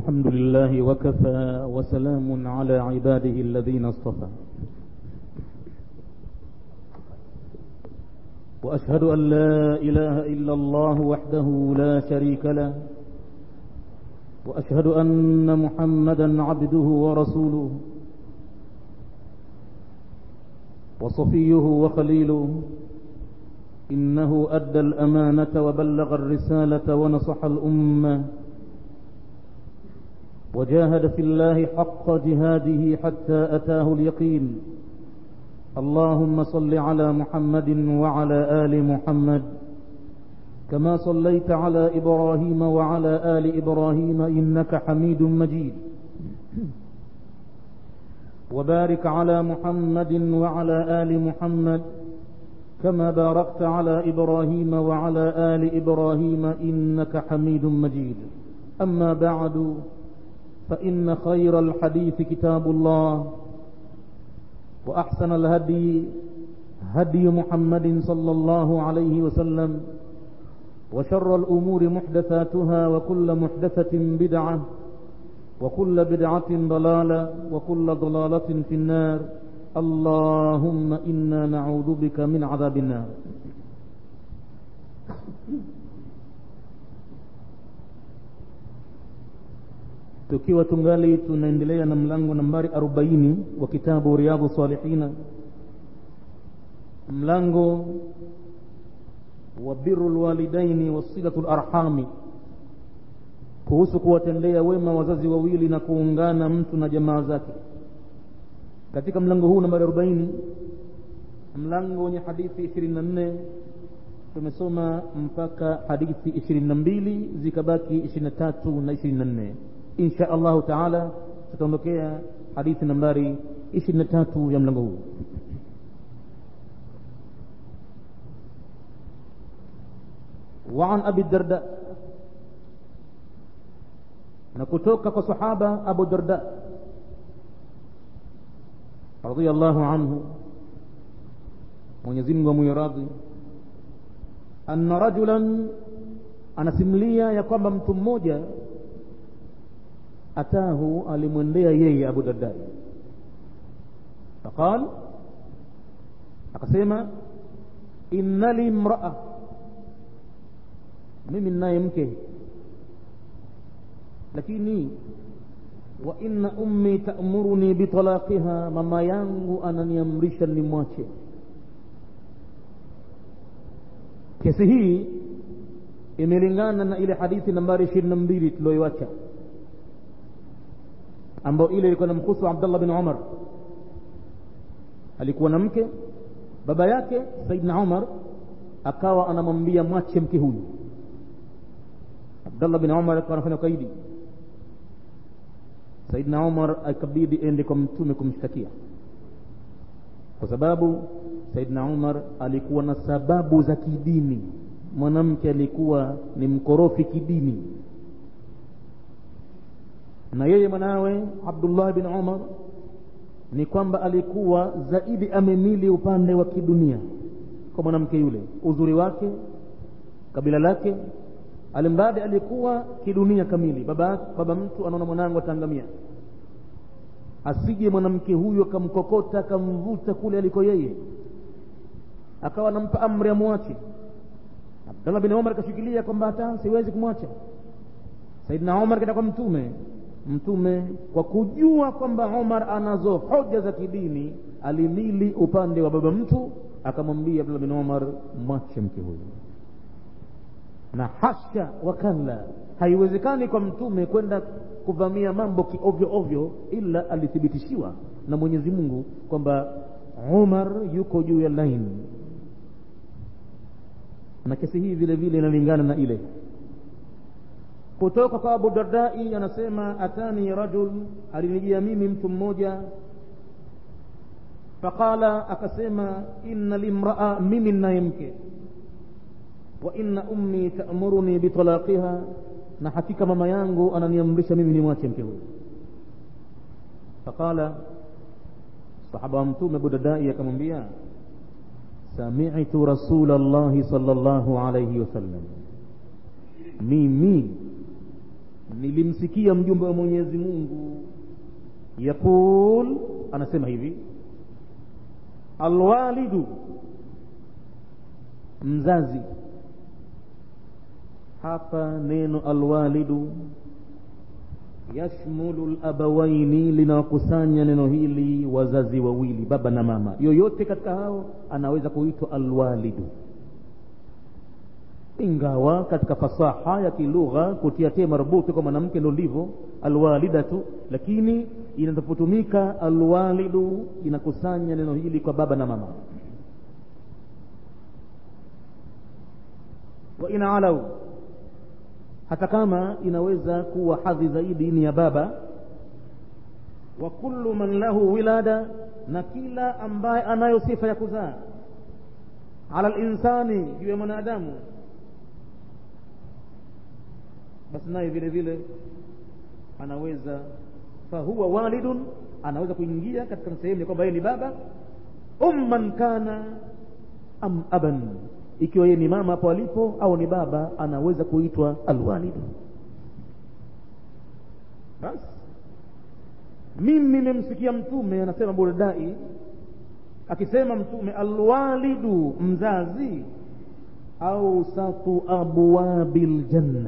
الحمد لله وكفى وسلام على عباده الذين اصطفى وأشهد أن لا إله إلا الله وحده لا شريك له وأشهد أن محمدا عبده ورسوله وصفيه وخليله إنه أدى الأمانة وبلغ الرسالة ونصح الأمة وجاهد في الله حق جهاده حتى أتاه اليقين اللهم صل على محمد وعلى آل محمد كما صليت على إبراهيم وعلى آل إبراهيم إنك حميد مجيد وبارك على محمد وعلى آل محمد كما باركت على إبراهيم وعلى آل إبراهيم إنك حميد مجيد أما بعد فإن خير الحديث كتاب الله وأحسن الهدي هدي محمد صلى الله عليه وسلم وشر الأمور محدثاتها وكل محدثة بدعة وكل بدعة ضلالة وكل ضلالة في النار اللهم إنا نعوذ بك من عذاب النار tukiwa tungali tunaendelea na mlango nambari 40 wa kitabu riyadhu salihina mlango wa biru lwalidaini wasilatu larhami kuhusu kuwatendea wema wazazi wawili na kuungana mtu na jamaa zake katika mlango huu nambari 40 mlango wenye hadithi 24 tumesoma mpaka hadithi 22 zikabaki 23 na 24 insha allahu taala tutaondokea hadithi nambari 23 ya mlango huu وعن أبي الدرداء نكتوك كصحابة أبو الدرداء رضي الله عنه Mwenyezi Mungu amwiradhi anna rajulan anasimulia ya kwamba mtu mmoja atahu alimwendea yeye Abu Darda faqal akasema inna li imraa mimi ninaye mke lakini wa inna ummi ta'muruni bitalaqiha mama yangu ananiamrisha nimwache kesi hii imelingana na ile hadithi nambari ishirini na mbili tulioiwacha ambayo ile ilikuwa na mkusu Abdullah bin Umar alikuwa na mke baba yake Saidna Umar akawa anamwambia mwache mke huyu Abdullah bin Umar akawa anafanya kaidi Saidna Umar akabidi ende kwa mtume kumshtakia kwa sababu Saidna Umar alikuwa na sababu za kidini mwanamke alikuwa ni mkorofi kidini na yeye mwanawe Abdullah bin Umar ni kwamba alikuwa zaidi amemili upande wa kidunia kwa mwanamke yule uzuri wake kabila lake alimradi alikuwa kidunia kamili baba, baba mtu anaona mwanangu ataangamia asije mwanamke huyo akamkokota akamvuta kule aliko yeye akawa anampa amri amwache Abdullah bin Umar akashikilia kwamba hata siwezi kumwacha Saidina Umar kaenda kwa mtume mtume kwa kujua kwamba Umar anazo hoja za kidini alimili upande wa baba mtu akamwambia Abdullah bin Umar mwache mke huyo na hasha wakalla haiwezekani kwa mtume kwenda kuvamia mambo kiovyo ovyo ila alithibitishiwa na Mwenyezi Mungu kwamba Umar yuko juu ya line na kesi hii vile vile inalingana na ile kutoka kwa Abu Dardai anasema atani rajul alinijia mimi mtu mmoja faqala akasema inna limraa mimi ninaye mke wa inna ummi ta'muruni bitalaqiha na hakika mama yangu ananiamrisha mimi nimwache mke huyo faqala sahaba wa mtume Abu Dardai akamwambia sami'tu rasulallahi sallallahu alayhi wasallam mimi nilimsikia mjumbe wa mwenyezi mungu yaqul anasema hivi alwalidu mzazi hapa neno alwalidu yashmulu labawaini linawakusanya neno hili wazazi wawili baba na mama yoyote katika hao anaweza kuitwa alwalidu ingawa katika fasaha ya kilugha kutia te marbuti kwa mwanamke ndo ndivyo alwalidatu lakini inapotumika alwalidu inakusanya neno hili kwa baba na mama wa in alau hata kama inaweza kuwa hadhi zaidi ni ya baba wa kullu man lahu wilada na kila ambaye anayo sifa ya kuzaa ala linsani juu ya mwanadamu basi naye vile vile anaweza fahuwa walidun anaweza kuingia katika sehemu ya kwamba yeye ni baba umman kana am aban ikiwa yeye ni mama hapo alipo au ni baba anaweza kuitwa alwalidu basi mimi nimemsikia mtume anasema buردai akisema mtume alwalidu mzazi ausatu abwabi ljanna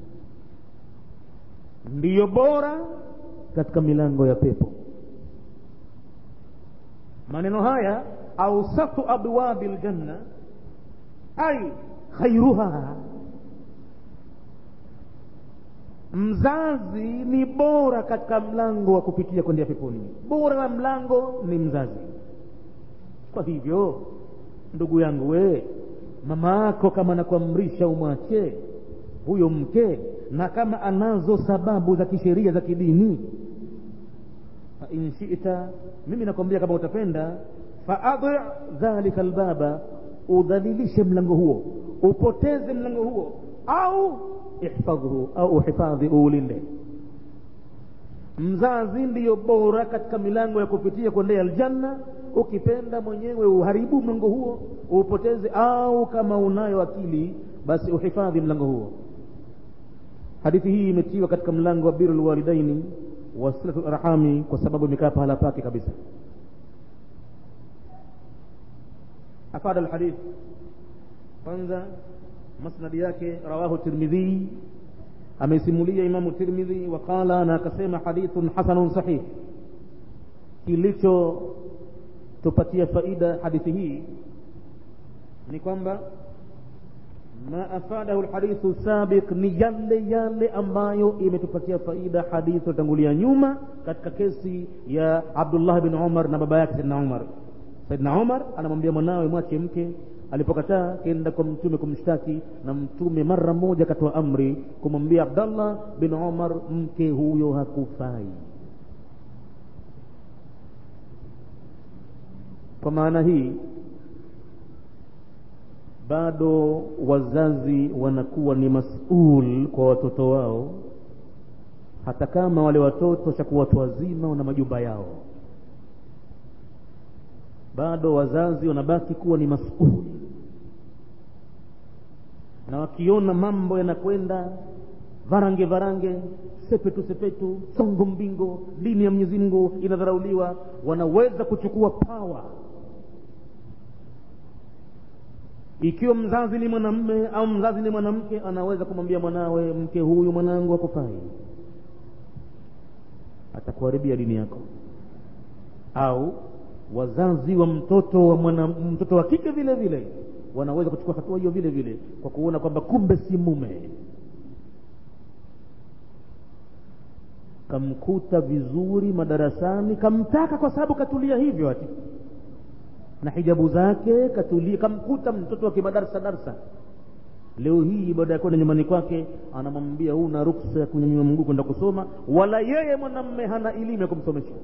ndiyo bora katika milango ya pepo maneno haya ausatu abwabi ljanna ai khairuha mzazi ni bora katika mlango wa kupitia kwendea peponi bora wa mlango ni mzazi kwa hivyo ndugu yangu we mama yako kama anakuamrisha umwache huyo mke na kama anazo sababu za kisheria za kidini fain shita mimi nakwambia kama utapenda faadhi dhalika albaba udhalilishe mlango huo upoteze mlango huo au ihfadhhu au uhifadhi uulinde mzazi ndiyo bora katika milango ya kupitia kuendea aljanna ukipenda mwenyewe uharibu mlango huo upoteze au kama unayo akili basi uhifadhi mlango huo hadithi hii imetiwa katika mlango wa biru lwalidaini wa silatu larhami kwa sababu imekaa pahala pake kabisa afada alhadith kwanza masnadi yake rawahu tirmidhi amesimulia imamu tirmidhi waqala na akasema hadithun hasanun sahih kilichotupatia faida hadithi hii ni kwamba ma afadahu lhadithu sabiq ni yale yale ambayo imetupatia faida hadithi iliyotangulia nyuma katika kesi ya abdullah bin umar na baba yake saidna umar saidna umar anamwambia mwanawe mwache mke alipokataa kenda kwa mtume kumshtaki na mtume mara moja akatoa amri kumwambia abdallah bin umar mke huyo hakufai kwa maana hii bado wazazi wanakuwa ni masul kwa watoto wao hata kama wale watoto chakuwa watu wazima na majumba yao bado wazazi wanabaki kuwa ni masuli na wakiona mambo yanakwenda varange varange sepetu sepetu songo mbingo dini ya mwenyezi mungu inadharauliwa wanaweza kuchukua pawa ikiwa mzazi ni mwanamme au mzazi ni mwanamke anaweza kumwambia mwanawe mke huyu mwanangu akufai atakuharibia dini yako au wazazi wa mtoto wa mwana, mtoto wa kike vile vile wanaweza kuchukua hatua hiyo vile vile kwa kuona kwamba kumbe si mume kamkuta vizuri madarasani kamtaka kwa sababu katulia hivyo ati na hijabu zake katulia kamkuta mtoto wa kimadarsa darsa leo hii baada ya kwenda nyumbani kwake anamwambia huna ruksa ya kunyanyua mguu kwenda kusoma wala yeye mwanamme hana elimu ya kumsomesha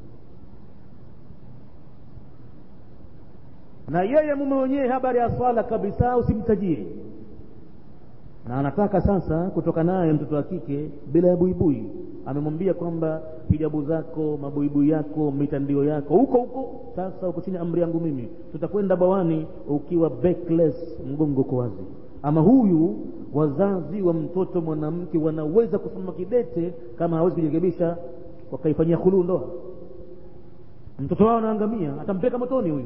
na yeye mume wenyewe habari ya swala kabisa usimtajie na anataka sasa kutoka naye mtoto wa kike bila ya buibui amemwambia kwamba hijabu zako mabuibui yako mitandio yako huko huko sasa uko chini amri yangu mimi tutakwenda bawani ukiwa backless mgongo uko wazi ama huyu wazazi wa mtoto mwanamke wanaweza kusimama kidete kama hawezi kujirekebisha wakaifanyia khuluu ndoa mtoto wao anaangamia atampeleka motoni huyu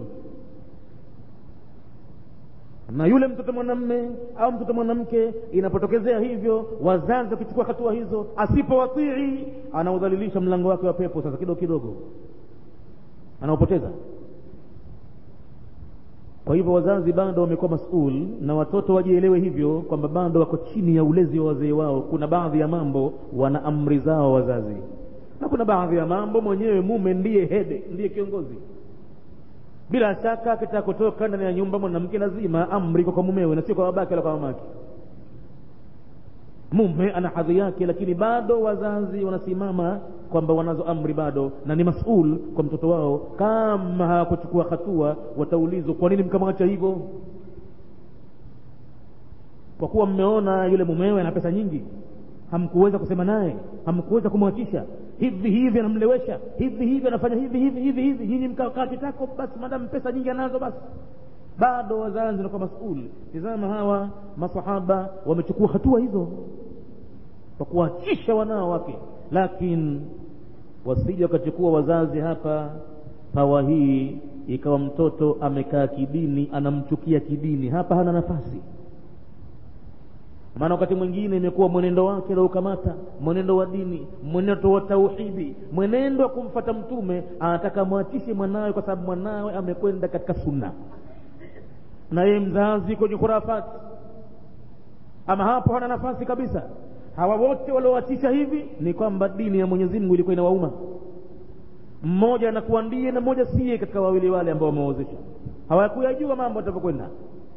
na yule mtoto mwanamme au mtoto mwanamke inapotokezea hivyo wazazi wakichukua hatua hizo asipowatii anaudhalilisha mlango wake wa pepo sasa kidogo kidogo anaopoteza kwa hivyo wazazi bado wamekuwa masul na watoto wajielewe hivyo kwamba bado wako chini ya ulezi wa wazee wao kuna baadhi ya mambo wana amri zao wazazi na kuna baadhi ya mambo mwenyewe mume ndiye hede ndiye kiongozi bila shaka akitaka kutoka ndani ya nyumba mwanamke lazima amri kwa mumewe na sio kwa babake wala kwa mamake mume ana hadhi yake lakini bado wazazi wanasimama kwamba wanazo amri bado na ni masul kwa mtoto wao kama hawakuchukua hatua wataulizwa kwa nini mkamwacha hivyo kwa kuwa mmeona yule mumewe ana pesa nyingi hamkuweza kusema naye hamkuweza kumwachisha hivi hivi anamlewesha hivi hivi anafanya hivi hivi hivi hivi nyinyi mkakaa kitako basi madam pesa nyingi anazo basi bado wazazi wanakuwa masuli tizama hawa masahaba wamechukua hatua hizo kwa kuachisha wanao wake lakini wasija wakachukua wazazi hapa pawa hii ikawa mtoto amekaa kidini anamchukia kidini hapa hana nafasi maana wakati mwingine imekuwa mwenendo wake naukamata mwenendo wa dini mwenendo wa tauhidi mwenendo wa kumfata mtume anataka mwachishe mwanawe kwa sababu mwanawe amekwenda katika sunna na yeye mzazi kwenye khurafati ama hapo hana nafasi kabisa hawa wote walioachisha hivi ni kwamba dini ya mwenyezi mungu ilikuwa inawauma mmoja anakuwa ndiye na mmoja siye katika wawili wale ambao wameozesha hawakuyajua mambo atavyokwenda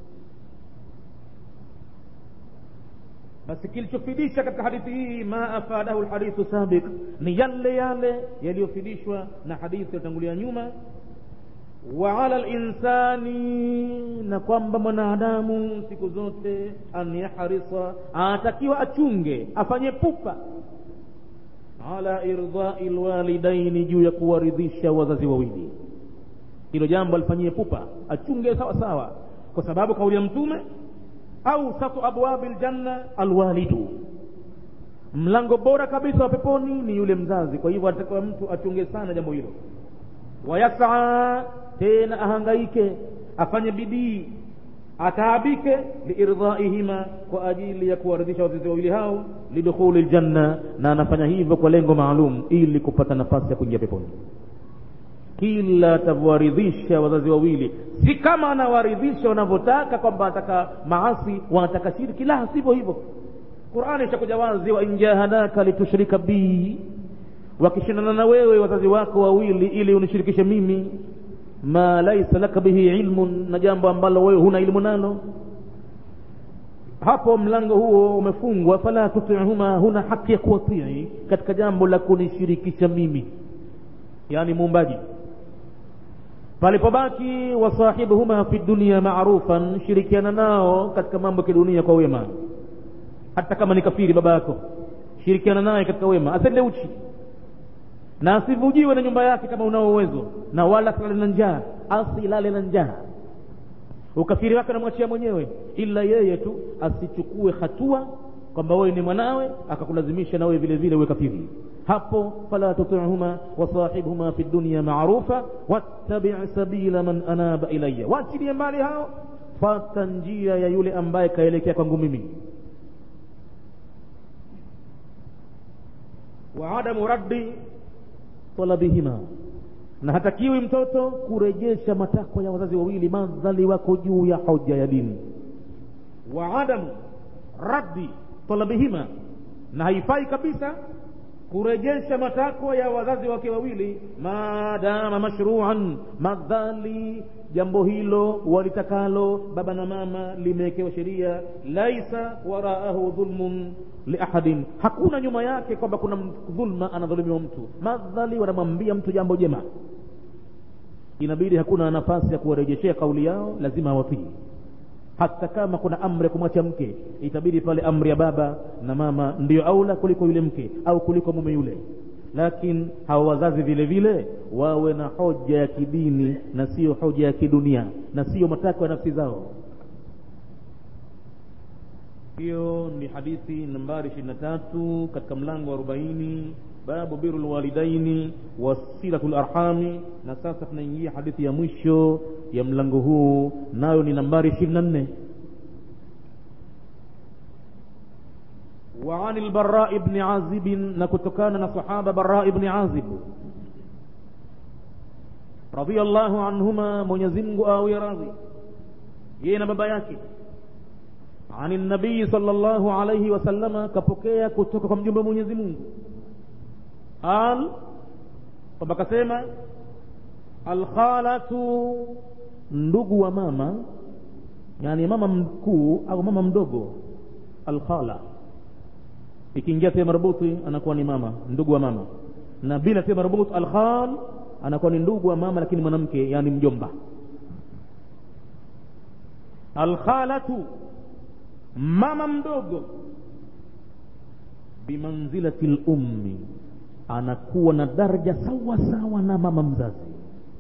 basi kilichofidisha katika hadithi hii ma afadahu lhadithu sabiq ni yale yale yaliyofidishwa na hadithi iliyotangulia nyuma wa ala linsani na kwamba mwanadamu siku zote an yahrisa anatakiwa achunge afanye pupa ala irdhai lwalidaini juu ya kuwaridhisha wazazi wawili hilo jambo alifanyie pupa achunge sawa sawa kwa sababu kauli ya mtume ausatu abwabi ljanna alwalidu mlango bora kabisa wa peponi ni yule mzazi kwa hivyo atakiwa mtu achunge sana jambo hilo wayasaa tena ahangaike afanye bidii ataabike liirdhaihima kwa ajili ya kuwaridhisha wazazi wawili hao lidukhuli ljanna na anafanya hivyo kwa lengo maalum ili kupata nafasi ya kuingia peponi kila atavyowaridhisha wazazi wawili si kama anawaridhisha wanavyotaka kwamba anataka maasi wanataka shirki la sivyo hivyo qurani ishakuja wazi wa injahadaka litushrika bii wakishindana na wewe wazazi wako wawili ili unishirikishe mimi ma laisa laka bihi ilmun na jambo ambalo wewe huna ilmu nalo hapo mlango huo umefungwa fala tutihuma huna haki ya kuwatii katika jambo la kunishirikisha mimi yani muumbaji palipobaki wasahibuhuma fi dunia marufan shirikiana nao katika mambo ya kidunia kwa wema hata kama ni kafiri baba yako shirikiana naye katika wema asende uchi na asivujiwe na nyumba yake kama unao uwezo na wala asilale na njaa asilale na njaa ukafiri wake anamwachia mwenyewe ila yeye tu asichukue hatua kwamba wewe ni mwanawe akakulazimisha na wewe vile vile uwe kafiri hapo fala tutihuma wasahibhuma fi dunya marufa wattabi sabila man anaba ilayya waachilie mbali hao fata njia ya yule ambaye kaelekea kwangu mimi wa adamu raddi talabihima na hatakiwi mtoto kurejesha matakwa ya wazazi wawili madhali wako juu ya hoja ya dini wa adamu raddi talabihima na haifai kabisa kurejesha matakwa ya wazazi wake wawili maadama mashruan madhali jambo hilo walitakalo baba na mama limewekewa sheria laisa waraahu dhulmun liahadin hakuna nyuma yake kwamba kuna dhulma anadhulumiwa mtu madhali wanamwambia mtu jambo jema inabidi hakuna nafasi ya kuwarejeshea kauli yao lazima awatii hata kama kuna amri ya kumwacha mke itabidi pale amri ya baba na mama ndiyo aula kuliko yule mke au kuliko mume yule lakini hawa wazazi vile vile wawe na hoja ya kidini na sio hoja ya kidunia na sio matakwa ya nafsi zao hiyo ni hadithi nambari 23 katika mlango wa 40 babu birul walidaini wasilatul arhami na sasa tunaingia hadithi ya mwisho ya mlango huu nayo ni nambari 24 وعن البراء بن عازب نكتكان صحابة براء بن عازب رضي الله عنهما من يزمق أو يراضي يين بابا yake عن النبي صلى الله عليه وسلم kapokea kutoka kwa mjumbe Mwenyezi Mungu al kwamba kasema alkhalatu ndugu wa mama yani mama mkuu au mama mdogo alkhala ikiingia tia marbuti anakuwa ni mama ndugu wa mama na bila tia marbuti alkhal anakuwa ni ndugu wa mama lakini mwanamke yani mjomba alkhalatu mama mdogo bimanzilati lummi anakuwa na daraja sawa sawa na mama mzazi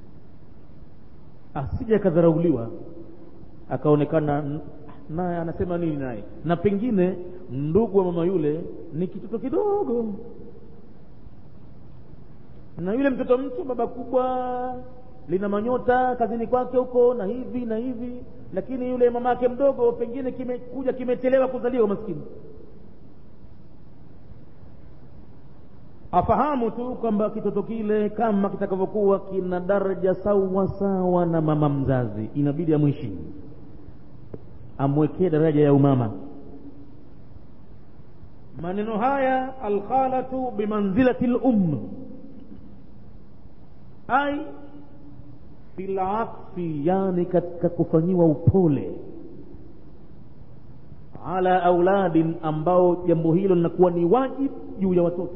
asije akadharauliwa akaonekana naye anasema nini naye na pengine ndugu wa mama yule ni kitoto kidogo na yule mtoto mtu baba kubwa lina manyota kazini kwake huko na hivi na hivi lakini yule mama yake mdogo pengine kimekuja kimechelewa kuzaliwa maskini afahamu tu kwamba kitoto kile kama kitakavyokuwa kina daraja sawa sawa na mama mzazi inabidi amheshimu amwekee daraja ya umama maneno haya alkhalatu bimanzilati lum ai bilaksi yani katika kufanyiwa upole ala auladin ambao jambo hilo linakuwa ni wajibu juu ya watoto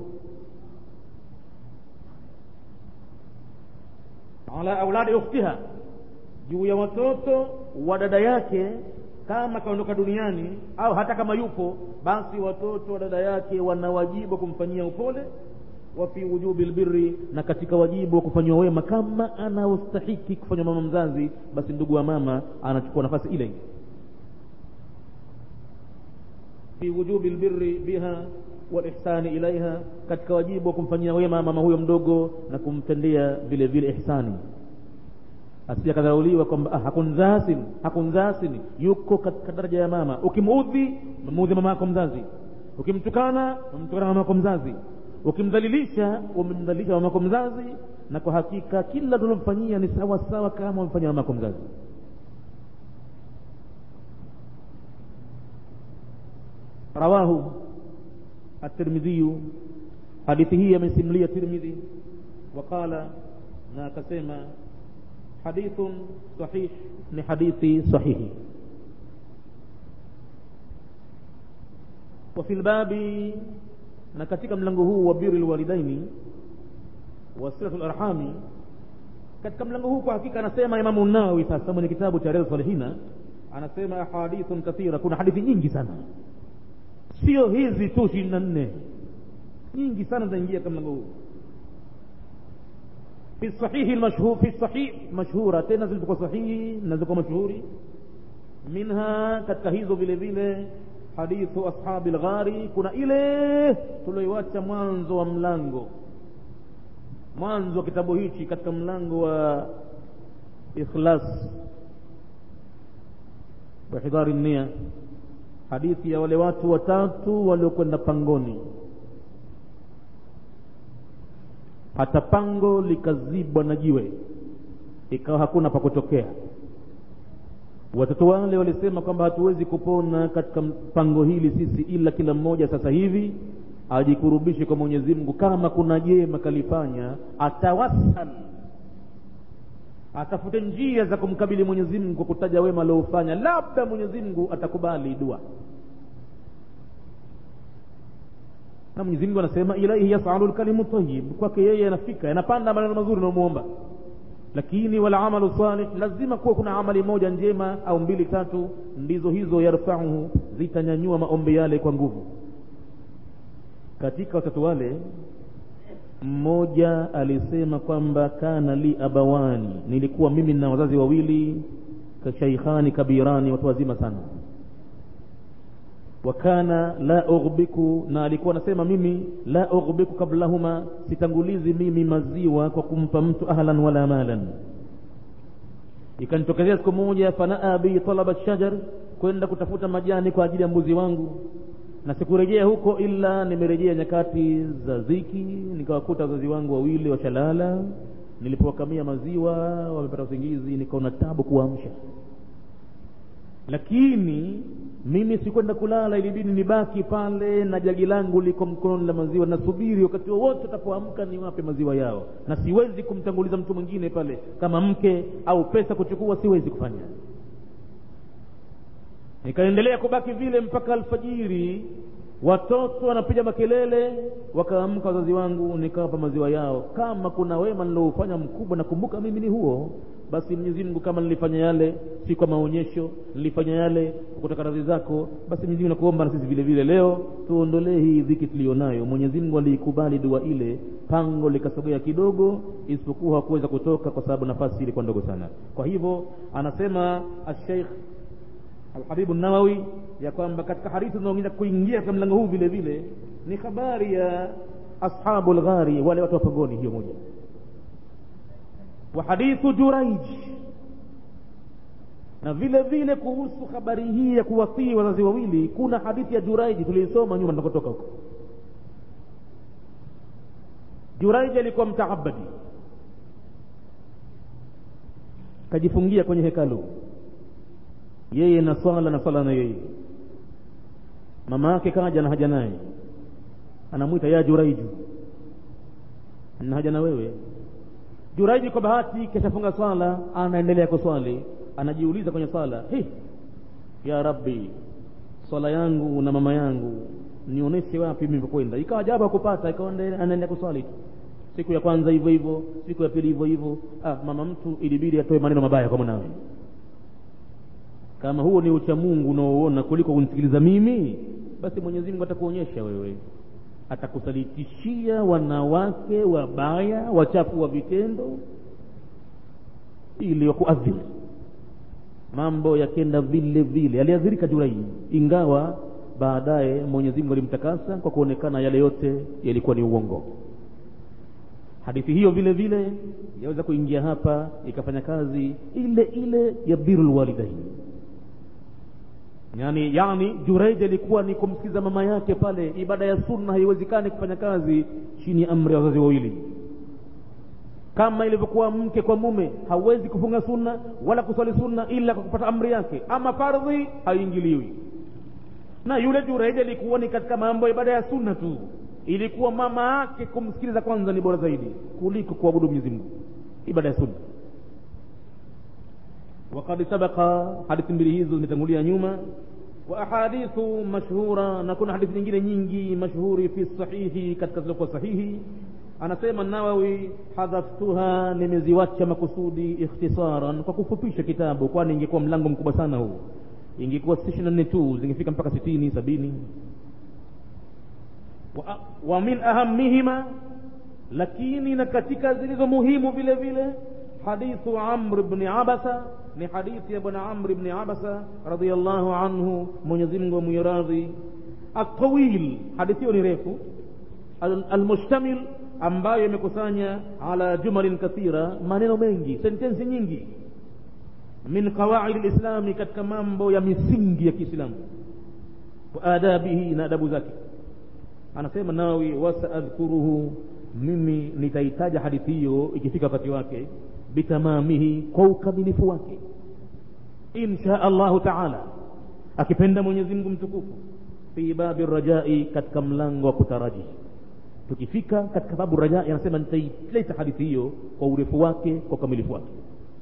ala auladi ukhtiha juu ya watoto wa dada yake kama kaondoka duniani au hata kama yupo basi watoto wa dada yake wana wajibu wa kumfanyia upole wa fi wujubi lbirri na katika wajibu wa kufanyiwa wema kama anaostahiki kufanywa mama mzazi basi ndugu wa mama anachukua nafasi ile fi wujubi lbirri biha walihsani ilaiha katika wajibu wa kumfanyia wema mama huyo mdogo na kumtendea vile vile ihsani asije akadharauliwa kwamba ah, hakunzasin hakunzasin yuko katika daraja ya mama ukimuudhi umemuudhi mama yako mzazi ukimtukana umemtukana mama yako mzazi ukimdhalilisha umemdhalilisha mama yako mzazi na kwa hakika kila tunalomfanyia ni sawa sawa kama umefanyia mama yako mzazi rawahu at-Tirmidhi hadithi hii amesimulia Tirmidhi waqala na akasema hadithun sahih ni hadithi sahihi wa fil babi na katika mlango huu wa birrul walidaini wa silatul arhami katika mlango huu kwa hakika anasema Imamu Nawawi sasa mwenye kitabu cha Riyadhus Salihina anasema ahadithun kathira kuna hadithi nyingi sana sio hizi tu ishirini na nne nyingi sana zinaingia katika mlango huu fi sahihi mashhur fi sahih mashhura tena zilizokuwa sahihi na zilizokuwa mashuhuri minha katika hizo vile vile hadithu ashabi lghari kuna ile tulioiwacha mwanzo wa mlango mwanzo wa kitabu hichi katika mlango wa ikhlas wa hidhari nia hadithi ya wale watu watatu waliokwenda pangoni hata pango likazibwa na jiwe ikawa hakuna pa kutokea watoto wale walisema kwamba hatuwezi kupona katika pango hili sisi ila kila mmoja sasa hivi ajikurubishe kwa Mwenyezi Mungu kama kuna jema kalifanya atawassal atafute njia za kumkabili Mwenyezi Mungu kwa kutaja wema aliofanya labda Mwenyezi Mungu atakubali dua na Mwenyezi Mungu anasema ilaihi yasalu lkalimu tayyib kwake yeye yanafika yanapanda maneno mazuri unamuomba lakini wala amalu salih lazima kuwa kuna amali moja njema au mbili tatu ndizo hizo yarfauhu zitanyanyua maombi yale kwa nguvu katika watoto wale mmoja alisema kwamba kana li abawani nilikuwa mimi na wazazi wawili shaikhani kabirani watu wazima sana wakana la ughbiku na alikuwa anasema mimi la ughbiku kablahuma sitangulizi mimi maziwa kwa kumpa mtu ahlan wala malan ikanitokezea siku moja fanaa bi talaba shajar kwenda kutafuta majani kwa ajili ya mbuzi wangu na sikurejea huko ila nimerejea nyakati za ziki nikawakuta wazazi wangu wawili washalala nilipowakamia maziwa wamepata usingizi nikaona tabu kuamsha lakini mimi sikwenda kulala ilibidi nibaki pale na jagi langu liko mkononi la maziwa nasubiri wakati wowote watapoamka niwape maziwa yao na siwezi kumtanguliza mtu mwingine pale kama mke au pesa kuchukua siwezi kufanya nikaendelea kubaki vile mpaka alfajiri watoto wanapiga makelele wakaamka wazazi wangu nikawapa maziwa yao kama kuna wema niloufanya mkubwa nakumbuka mimi ni huo basi mwenyezi mungu kama nilifanya yale si kwa maonyesho nilifanya yale kutaka radhi zako basi mwenyezi mungu nakuomba na sisi vile vile leo tuondolee hii dhiki tuliyonayo mwenyezi mungu aliikubali dua ile pango likasogea kidogo isipokuwa hakuweza kutoka kwa sababu nafasi ilikuwa ndogo sana kwa hivyo anasema asheikh alhabibu nawawi ya kwamba katika hadithi zinaongeza kuingia katika mlango huu vile vile ni habari ya ashabu lghari wale watu wa pangoni hiyo moja wa hadithu juraij na vile vile kuhusu habari hii ya kuwatii wazazi wawili kuna hadithi ya juraiji tuliisoma nyuma tunakotoka huko juraiji alikuwa mtaabadi kajifungia kwenye hekalu yeye na swala na swala na yeye mama yake kaja na haja naye anamwita ya juraiju na haja na wewe juraiji kwa bahati kishafunga swala anaendelea kuswali anajiuliza kwenye swala hi ya rabbi swala yangu na mama yangu nionyeshe wapi mimi ikawa jabu akupata ikawa anaendelea kuswali tu siku ya kwanza hivyo hivyo siku ya pili hivyo hivyo ah, mama mtu ilibidi atoe maneno mabaya kwa mwanawe kama huo ni ucha mungu unaoona kuliko kunisikiliza mimi basi mwenyezi mungu atakuonyesha wewe atakusalitishia wanawake wabaya wachafu wa vitendo ili wakuadhiri mambo yakenda vile vile aliadhirika jurai ingawa baadaye mwenyezi mungu alimtakasa kwa kuonekana yale yote yalikuwa ni uongo hadithi hiyo vile vile yaweza kuingia hapa ikafanya kazi ile ile ya birul walidaini yani yani jureid alikuwa ni kumsikiza mama yake pale ibada ya sunna haiwezekani kufanya kazi chini ya amri ya wazazi wawili kama ilivyokuwa mke kwa mume hawezi kufunga sunna wala kuswali sunna ila kwa kupata amri yake ama fardhi haingiliwi na yule jureid alikuwa ni katika mambo ya ibada ya sunna tu ilikuwa mama yake kumsikiliza kwanza ni bora zaidi kuliko kuabudu mwenyezi mungu ibada ya sunna وقد سبق حديث mbili hizo zimetangulia nyuma wa ahadithu mashhura na kuna hadithi nyingine nyingi mashhuri fi sahihi katika zilizokuwa sahihi anasema nawawi hadhaftuha nimeziwacha makusudi ikhtisaran kwa kufupisha kitabu kwani ingekuwa mlango mkubwa sana huu ingekuwa si ishirini na nne tu zingefika mpaka sitini sabini wa, wa min ahamihima lakini na katika zilizo muhimu vile vile hadithu amr bni abasa ni hadithi ya bwana amr bni abasa radiallahu anhu mwenyezi mungu amwiradhi atawil hadithi hiyo ni refu almushtamil ambayo imekusanya ala jumalin kathira maneno mengi sentensi nyingi min qawaidi lislami katika mambo ya misingi ya kiislamu wa adabihi na adabu zake anasema nawi wasaadhkuruhu mimi nitaitaja hadithi hiyo ikifika wakati wake bitamamihi kwa ukamilifu wake insha allahu taala akipenda mwenyezi mungu mtukufu fi babi rajai katika mlango wa kutaraji tukifika katika babu rajai anasema nitaileta hadithi hiyo kwa urefu wake kwa ukamilifu wake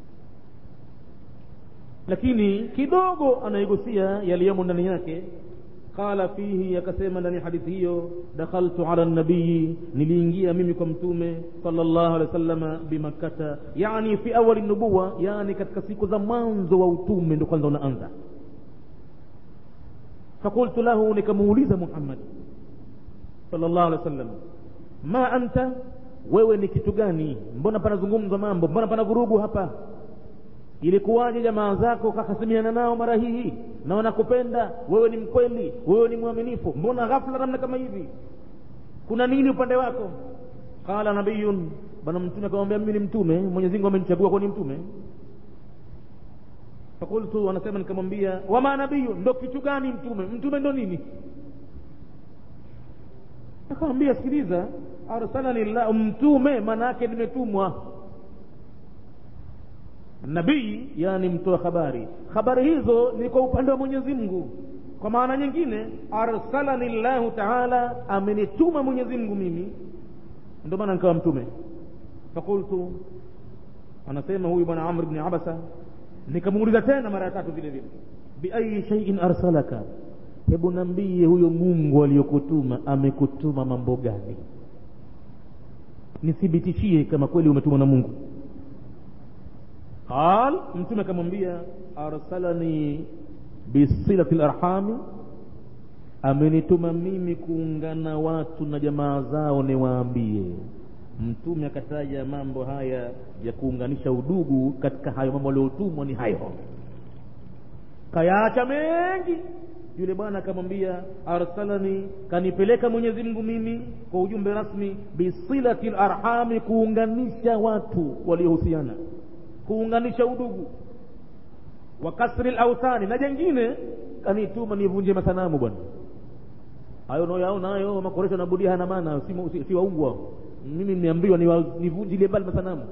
lakini kidogo anaigusia yaliyomo ndani yake qala fihi akasema ndani ya hadithi hiyo dakhaltu ala nabii niliingia mimi kwa mtume sallallahu alaihi wasallama bimakkata yani fi awali nubuwa yani katika siku za mwanzo wa utume ndo kwanza unaanza fakultu lahu nikamuuliza muhammad sallallahu alaihi wasallam ma anta wewe ni kitu gani mbona panazungumzwa mambo mbona pana vurugu hapa ilikuwaje jamaa zako kakasimiana nao mara hii na wanakupenda wewe ni mkweli wewe ni mwaminifu mbona ghafla namna kama hivi kuna nini upande wako qala nabiyun bwana mtume akamwambia mimi ni mtume mwenyezi mungu amenichagua kuwa ni mtume fakultu anasema nikamwambia wama nabiyu ndo kitu gani mtume mtume ndo nini akamwambia sikiliza arsalani llah mtume maana yake nimetumwa nabii yani mtoa habari habari hizo ni kwa upande wa mwenyezi mungu kwa maana nyingine arsalani llahu taala amenituma mwenyezi mungu mimi ndio maana nikawa mtume fakultu anasema huyu bwana amr bni abasa nikamuuliza tena mara ya tatu vile vile biayi shaiin arsalaka hebu nambie huyo mungu aliyokutuma amekutuma mambo gani nithibitishie kama kweli umetumwa na mungu qal mtume akamwambia arsalani bisilati larhami amenituma mimi kuungana watu na jamaa zao niwaambie mtume akataja mambo haya ya kuunganisha udugu katika hayo mambo aliotumwa ni hayo kayaacha mengi yule bwana akamwambia arsalani kanipeleka mwenyezi mungu mimi kwa ujumbe rasmi bisilati larhami kuunganisha watu waliohusiana kuunganisha udugu wa kasri lauthani na jengine kanituma nivunje masanamu bwana hayo unaoyaona hayo makoresho nabudia hana maana si, si, si waungu hao mimi nimeambiwa nivunjilie mbali masanamu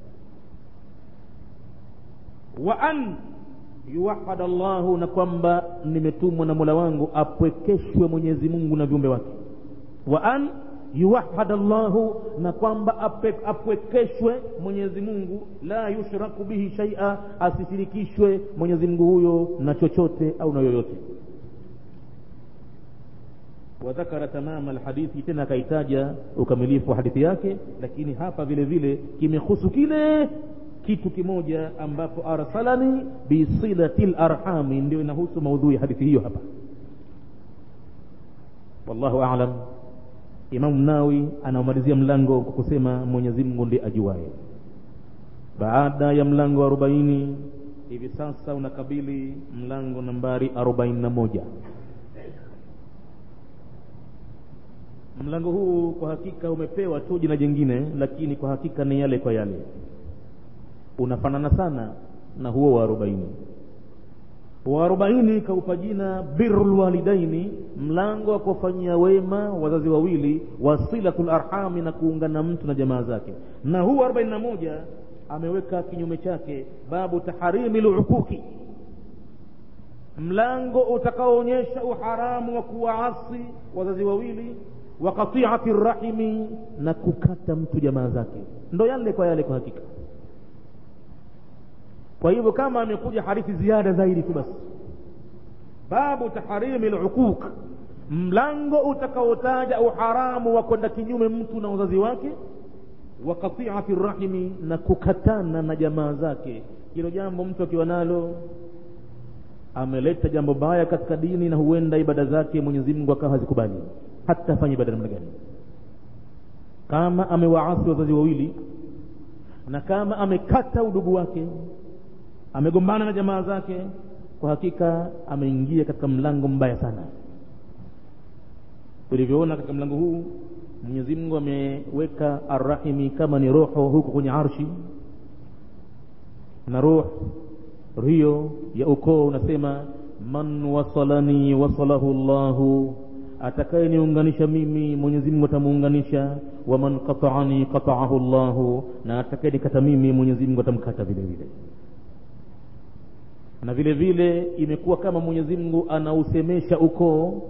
wa an yuwahada llahu na kwamba nimetumwa na mola wangu apwekeshwe mwenyezi mungu na viumbe wake wa an yuwahada llahu na kwamba apwekeshwe mwenyezi mungu la yushraku bihi shaia asishirikishwe mwenyezi mungu huyo na chochote au na yoyote wadhakara tamama alhadithi tena akaitaja ukamilifu wa hadithi yake lakini hapa vile vile kimehusu kile kitu kimoja ambapo arsalani bisilati larhami ndio inahusu maudhui ya hadithi hiyo hapa wallahu alam imamu nawi anaomalizia mlango kwa kusema mwenyezi mungu ndiye ajuaye baada ya mlango wa arobaini hivi sasa unakabili mlango nambari arobaini na moja mlango huu kwa hakika umepewa tu jina jingine lakini kwa hakika ni yale kwa yale unafanana sana na huo wa arobaini wa arobaini kaupa jina biru lwalidaini mlango wa kuwafanyia wema wazazi wawili wasilatu larhami na kuungana mtu na jamaa zake na huu arobaini na moja ameweka kinyume chake babu taharimi luquki mlango utakaoonyesha uharamu wa kuwaasi wazazi wawili wa qatiati rahimi na kukata mtu jamaa zake ndo yale kwa yale kwa hakika kwa hivyo kama amekuja hadithi ziada zaidi tu basi babu taharimi luquq mlango utakaotaja uharamu wa kwenda kinyume mtu na wazazi wake wa qatiati rahimi na kukatana na jamaa zake hilo jambo mtu akiwa nalo ameleta jambo baya katika dini na huenda ibada zake mwenyezi mungu akawa hazikubali hata afanye ibada namna gani kama amewaasi wazazi wawili na kama amekata udugu wake amegombana na jamaa zake kwa hakika ameingia katika mlango mbaya sana tulivyoona katika mlango huu mwenyezi mungu ameweka arrahimi kama ni roho huko kwenye arshi na roh hiyo ya ukoo unasema man wasalani wasalahu llahu atakayeniunganisha mimi mwenyezi mungu atamuunganisha waman qataani qataahu llahu na atakayenikata mimi mwenyezi mungu atamkata vile vile na vile vile imekuwa kama mwenyezi mungu anausemesha ukoo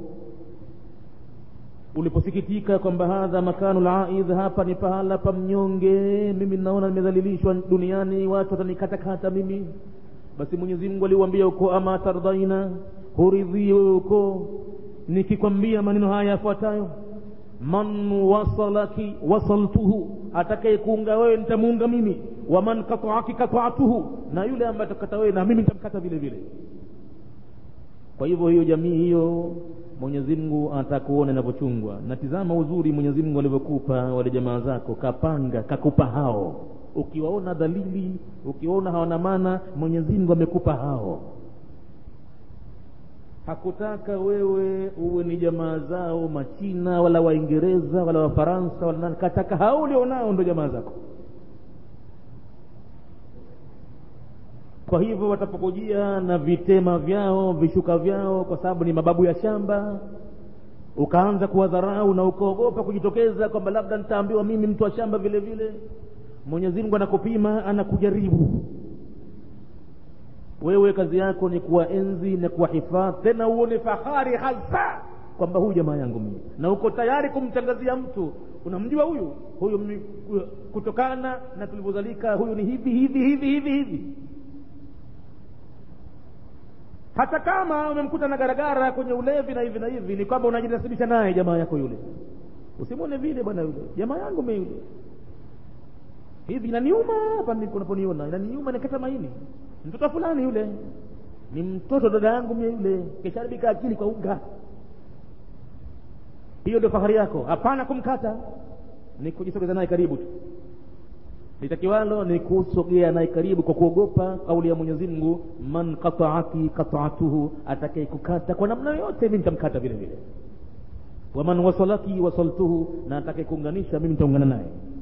uliposikitika kwamba hadha makanu laidh hapa ni pahala pa mnyonge mimi naona nimedhalilishwa duniani watu watanikatakata mimi basi mwenyezi mungu aliuambia ukoo ama tardhaina huridhii wewe ukoo nikikwambia maneno haya yafuatayo man wasalaki wasaltuhu atakayekuunga wewe nitamuunga mimi waman kataaki kataatuhu na yule ambaye atakata wewe na mimi nitamkata vile vile kwa hivyo hiyo jamii hiyo mwenyezi mungu anataka kuona inavyochungwa na tizama uzuri mwenyezi mungu alivyokupa wale jamaa zako kapanga kakupa hao ukiwaona dhalili ukiwaona hawana maana mwenyezi mungu amekupa hao hakutaka wewe uwe ni jamaa zao machina wala waingereza wala wafaransa wala nani kataka hao ulionao ndo jamaa zako kwa hivyo watapokujia na vitema vyao vishuka vyao kwa sababu ni mababu ya shamba ukaanza kuwadharau na ukaogopa kujitokeza kwamba labda nitaambiwa mimi mtu wa shamba vile vile mwenyezi mungu anakupima anakujaribu wewe kazi yako ni kuwaenzi na kuwahifadhi tena uone fahari hasa kwamba huyu jamaa yangu mimi na uko tayari kumtangazia mtu unamjua huyu huyu mimi kutokana na tulivyozalika huyu ni hivi hivi hivi hivi hivi hata kama umemkuta na garagara kwenye ulevi na hivi na hivi ni kwamba unajinasibisha naye jamaa yako yule usimwone vile bwana yule jamaa yangu mi yule hivi inaniuma hapa unaponiona inaniuma nikata maini mtoto fulani yule ni mtoto dada yangu mie yule kesharibika akili kwa unga hiyo ndio fahari yako hapana kumkata ni kujisogeza naye karibu tu litakiwalo ni kusogea naye karibu kwa kuogopa kauli ya mwenyezi mungu man qataaki qataatuhu atakaye kukata kwa namna yoyote mi nitamkata vile vile waman wasalaki wasaltuhu na atakaye kuunganisha mimi nitaungana naye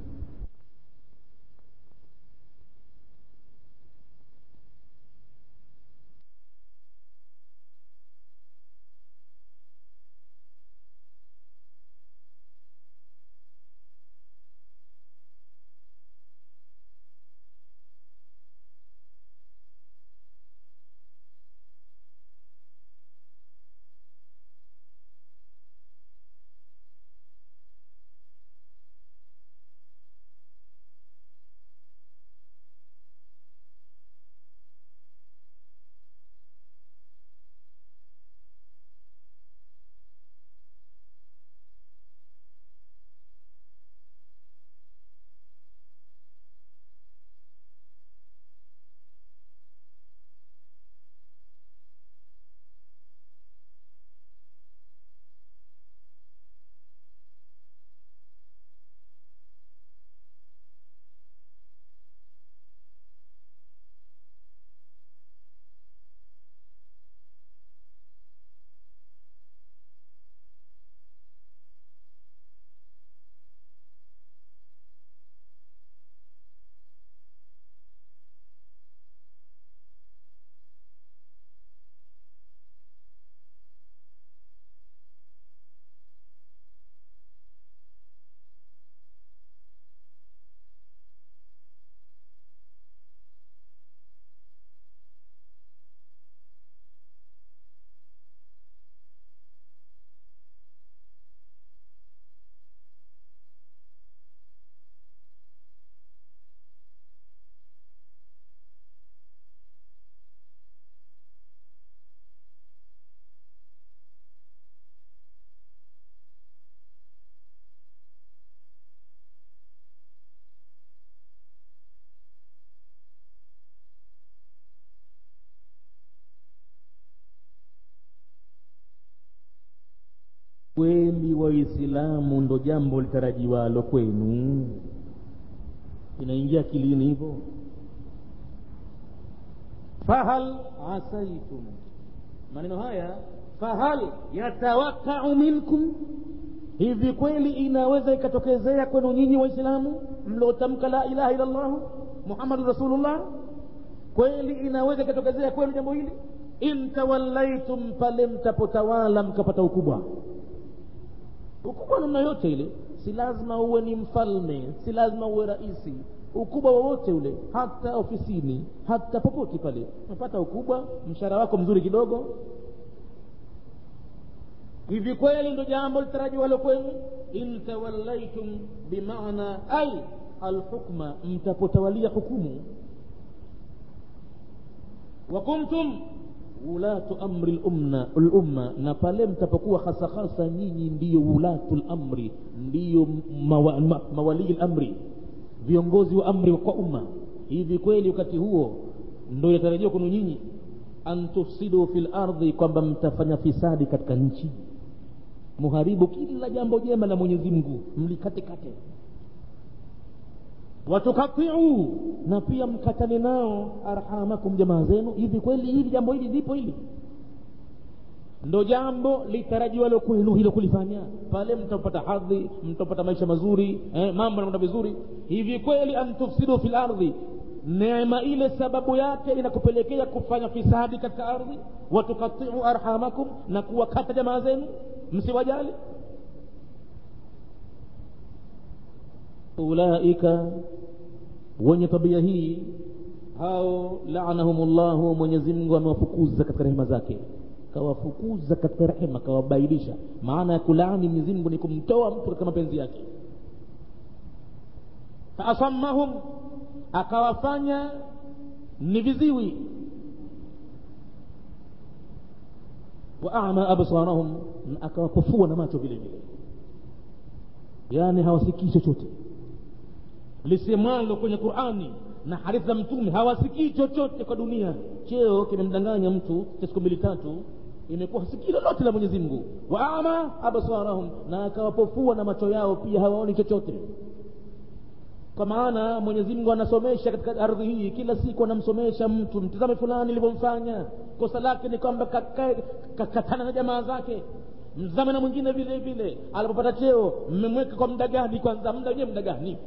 kweli waislamu ndo jambo litarajiwalo kwenu inaingia akilini hivyo fahal asaitum maneno haya fahal yatawakau minkum hivi kweli inaweza ikatokezea kwenu nyinyi waislamu mliotamka la ilaha illa llahu muhammadun rasulullah kweli inaweza ikatokezea kwenu jambo hili in tawallaitum pale mtapotawala mkapata ukubwa ukubwa namna yote ile si lazima uwe ni mfalme si lazima uwe raisi ukubwa wowote ule hata ofisini hata popote pale unapata ukubwa mshahara wako mzuri kidogo hivi kweli ndo jambo litarajiwalo kwenu in tawallaitum bimaana ai alhukma mtapotawalia hukumu wa kuntum ulatu amri lumna lumma na pale mtapokuwa hasa hasa nyinyi ndiyo ulatu lamri ndiyo mawa, ma, mawalii lamri viongozi wa amri kwa umma hivi kweli wakati huo ndo inatarajiwa kwenu nyinyi an tufsidu fi lardhi kwamba mtafanya fisadi katika nchi muharibu kila jambo jema la mwenyezi mungu mlikatekate watukatiu na pia mkatane nao arhamakum jamaa zenu hivi kweli hili jambo hili lipo hili ndo jambo litarajiwalo kwenu hilo kulifanya pale mtapata hadhi mtapata maisha mazuri eh, mambo yanakwenda vizuri hivi kweli antufsidu fi lardhi neema ile sababu yake inakupelekea kufanya fisadi katika ardhi watukatiu arhamakum na kuwakata jamaa zenu msiwajali ulaika wenye tabia hii hao laanahum llahu mwenyezi mungu amewafukuza katika rehema zake kawafukuza katika rehema kawabailisha maana ya kulaani mwenyezi mungu ni kumtoa mtu katika mapenzi yake faasammahum akawafanya ni viziwi wa ama absarahum na akawapofua na macho vile vile yaani hawasikii chochote lisemwalo kwenye qurani na hadithi za mtume hawasikii chochote kwa dunia cheo kimemdanganya mtu cha siku mbili tatu imekuwa hasikii lolote la mwenyezi mungu wa ama absarahum na akawapofua na macho yao pia hawaoni chochote kwa maana mwenyezi mungu anasomesha katika ardhi hii kila siku anamsomesha mtu mtizame fulani ilivyomfanya kosa lake ni kwamba kakatana na jamaa zake mzame na mwingine vile vile alipopata cheo mmemweka kwa muda gani kwanza muda wenyewe muda gani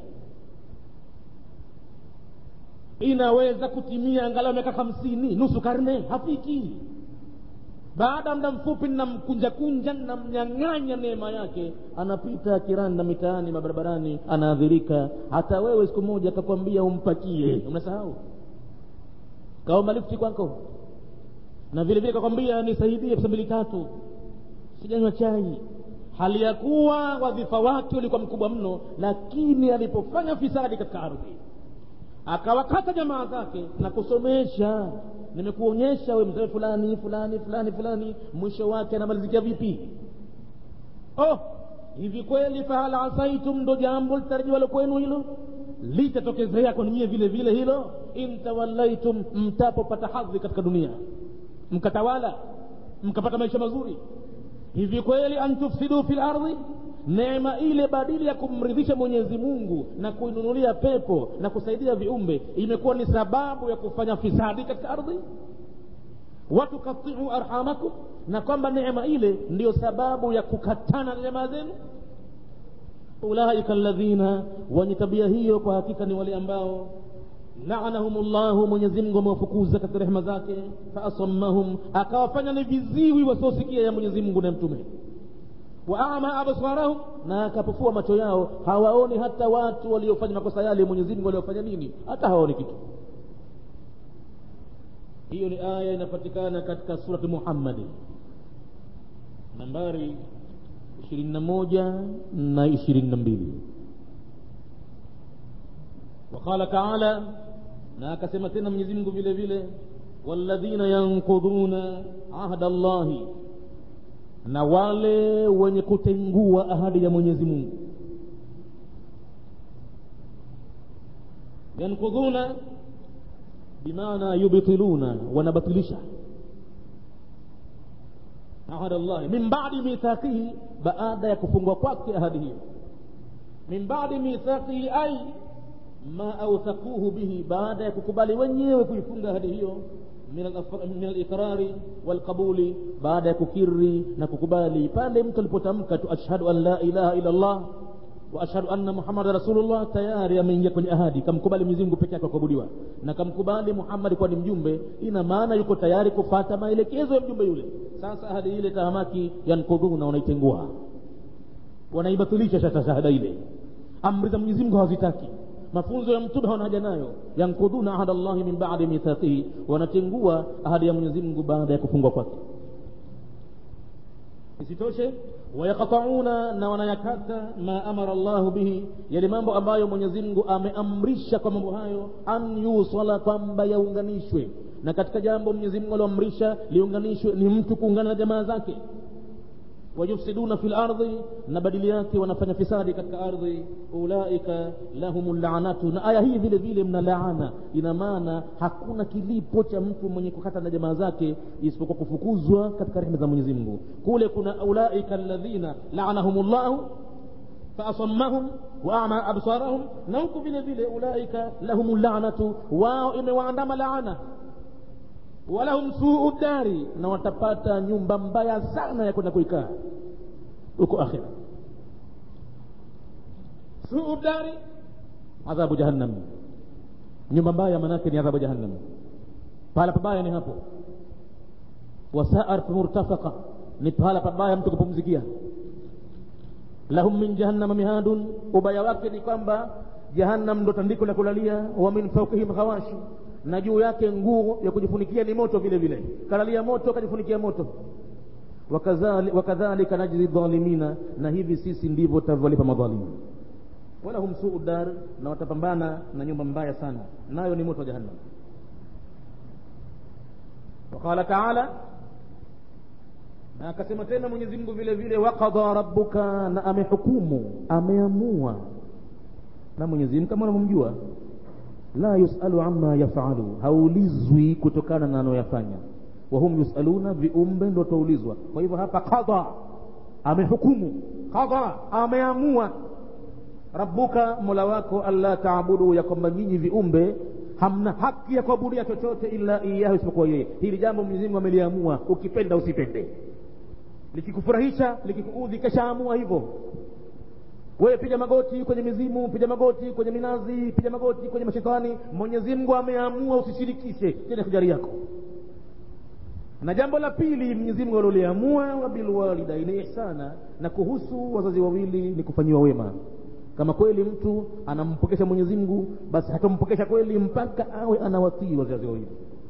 inaweza kutimia angalau miaka hamsini nusu karne hafiki baada ya muda mfupi namkunja kunja namnyang'anya neema yake anapita kirani na mitaani mabarabarani anaadhirika hata wewe siku moja akakwambia umpakie unasahau kaomba lifti kwako na vile vile kakwambia nisaidie pesa mbili tatu sijanywa chai hali ya kuwa wadhifa wake ulikuwa mkubwa mno lakini alipofanya fisadi katika ardhi akawakata jamaa zake na kusomesha nimekuonyesha we mzee fulani fulani fulani fulani mwisho wake anamalizikia vipi oh hivi kweli fahal asaitum ndo jambo litarajiwalo kwenu hilo litatokezea kwenu nyie vile vile hilo intawallaitum mtapopata hadhi katika dunia mkatawala mkapata maisha mazuri hivi kweli antufsidu fi lardhi neema ile badili ya kumridhisha mwenyezi mungu na kuinunulia pepo na kusaidia viumbe imekuwa ni sababu ya kufanya fisadi katika ardhi watukatiu arhamakum na kwamba neema ile ndiyo sababu ya kukatana na jamaa zenu ulaika alladhina wenye tabia hiyo kwa hakika ni wale ambao laanahum llahu mwenyezimngu amewafukuza katika rehema zake faasammahum akawafanya ni viziwi wasiosikia ya mwenyezimngu na mtume waama absarahum na akapofua macho yao hawaoni hata watu waliofanya makosa yale mwenyezimngu waliofanya nini hata hawaoni kitu hiyo ni aya inapatikana katika surati muhammadi nambari ishirini na moja na ishirini na mbili waqala taala na akasema tena mwenyezi mungu vile vile walladhina yankudhuna ahda llahi na wale wenye kutengua ahadi ya mwenyezi mungu yankudhuna bimaana yubtiluna wanabatilisha ahada llahi min badi mithaqihi baada ya kufungwa kwake ahadi hiyo min badi mithaqihi ai ma authaquhu bihi baada ya kukubali wenyewe kuifunga ahadi hiyo min aliqrari walqabuli baada ya kukiri na kukubali pale mtu alipotamka tu ashhadu an la ilaha illa llah wa ashhadu anna muhammadan rasulullah tayari ameingia kwenye ahadi kamkubali mwenyezi mungu peke yake kuabudiwa na kamkubali muhammadi kuwa ni mjumbe ina maana yuko tayari kufata maelekezo ya mjumbe yule sasa ahadi ile tahamaki yankudhuna wanaitengua wanaibatilisha sasa shahada ile amri za mwenyezi mungu hawazitaki mafunzo ya mtume hawana haja nayo yankudhuna ahada llahi min badi mithaqihi wanatengua ahadi ya mwenyezi mungu baada ya kufungwa kwake isitoshe wayaqtauna na wanayakata ma amara llahu bihi yale mambo ambayo mwenyezi mungu ameamrisha kwa mambo hayo an yusala kwamba yaunganishwe na katika jambo mwenyezi mungu alioamrisha liunganishwe ni mtu kuungana na jamaa zake wayufsiduna fi lardhi na badili yake wanafanya fisadi katika ardhi ulaika lahum lanatu na aya hii vile vile mna laana ina maana hakuna kilipo cha mtu mwenye kukata na jamaa zake isipokuwa kufukuzwa katika rehema za mwenyezi mungu kule kuna ulaika alladhina laanahum llahu faasammahum waama absarahum na huku vile vile ulaika lahum lanatu wao imewaandama laana walahum suu dari na watapata nyumba mbaya sana ya kwenda kuikaa huko akhira suu dari adhabu jahannam nyumba mbaya manake ni adhabu jahannam pahala pabaya ni hapo wasaat murtafaqa ni pahala pabaya mtu kupumzikia lahum min jahannama mihadun ubaya wake ni kwamba jahannam ndo tandiko la kulalia wa min faukihim ghawashi na juu yake nguo ya kujifunikia ni moto vile vile kalalia moto kajifunikia moto wakadhalika najzi dhalimina na hivi sisi ndivyo tutavyolipa madhalimu walahum suu dar na watapambana na nyumba mbaya sana nayo ni moto wa jahannam waqala taala na akasema tena mwenyezi mungu vile vile waqadha rabbuka na amehukumu ameamua na mwenyezi mungu kama unavyomjua la yusalu amma yafalu haulizwi kutokana na anayoyafanya wahum yusaluna viumbe ndo wataulizwa kwa hivyo hapa qadha amehukumu qadha ameamua rabbuka mola wako alla taabudu ya kwamba nyinyi viumbe hamna haki ya kuabudia chochote illa iyahu isipokuwa yeye hili jambo mwenyezi mungu ameliamua ukipenda usipende likikufurahisha likikuudhi keshaamua hivyo wewe piga magoti kwenye mizimu piga magoti kwenye minazi piga magoti kwenye mashetani mwenyezi mungu ameamua usishirikishe tena kujari yako na jambo la pili mwenyezi mungu aloliamua wabilwalidaini ihsana na kuhusu wazazi wawili ni kufanyiwa wema kama kweli mtu anampokesha mwenyezi mungu basi hatampokesha kweli mpaka awe anawatii wazazi wawili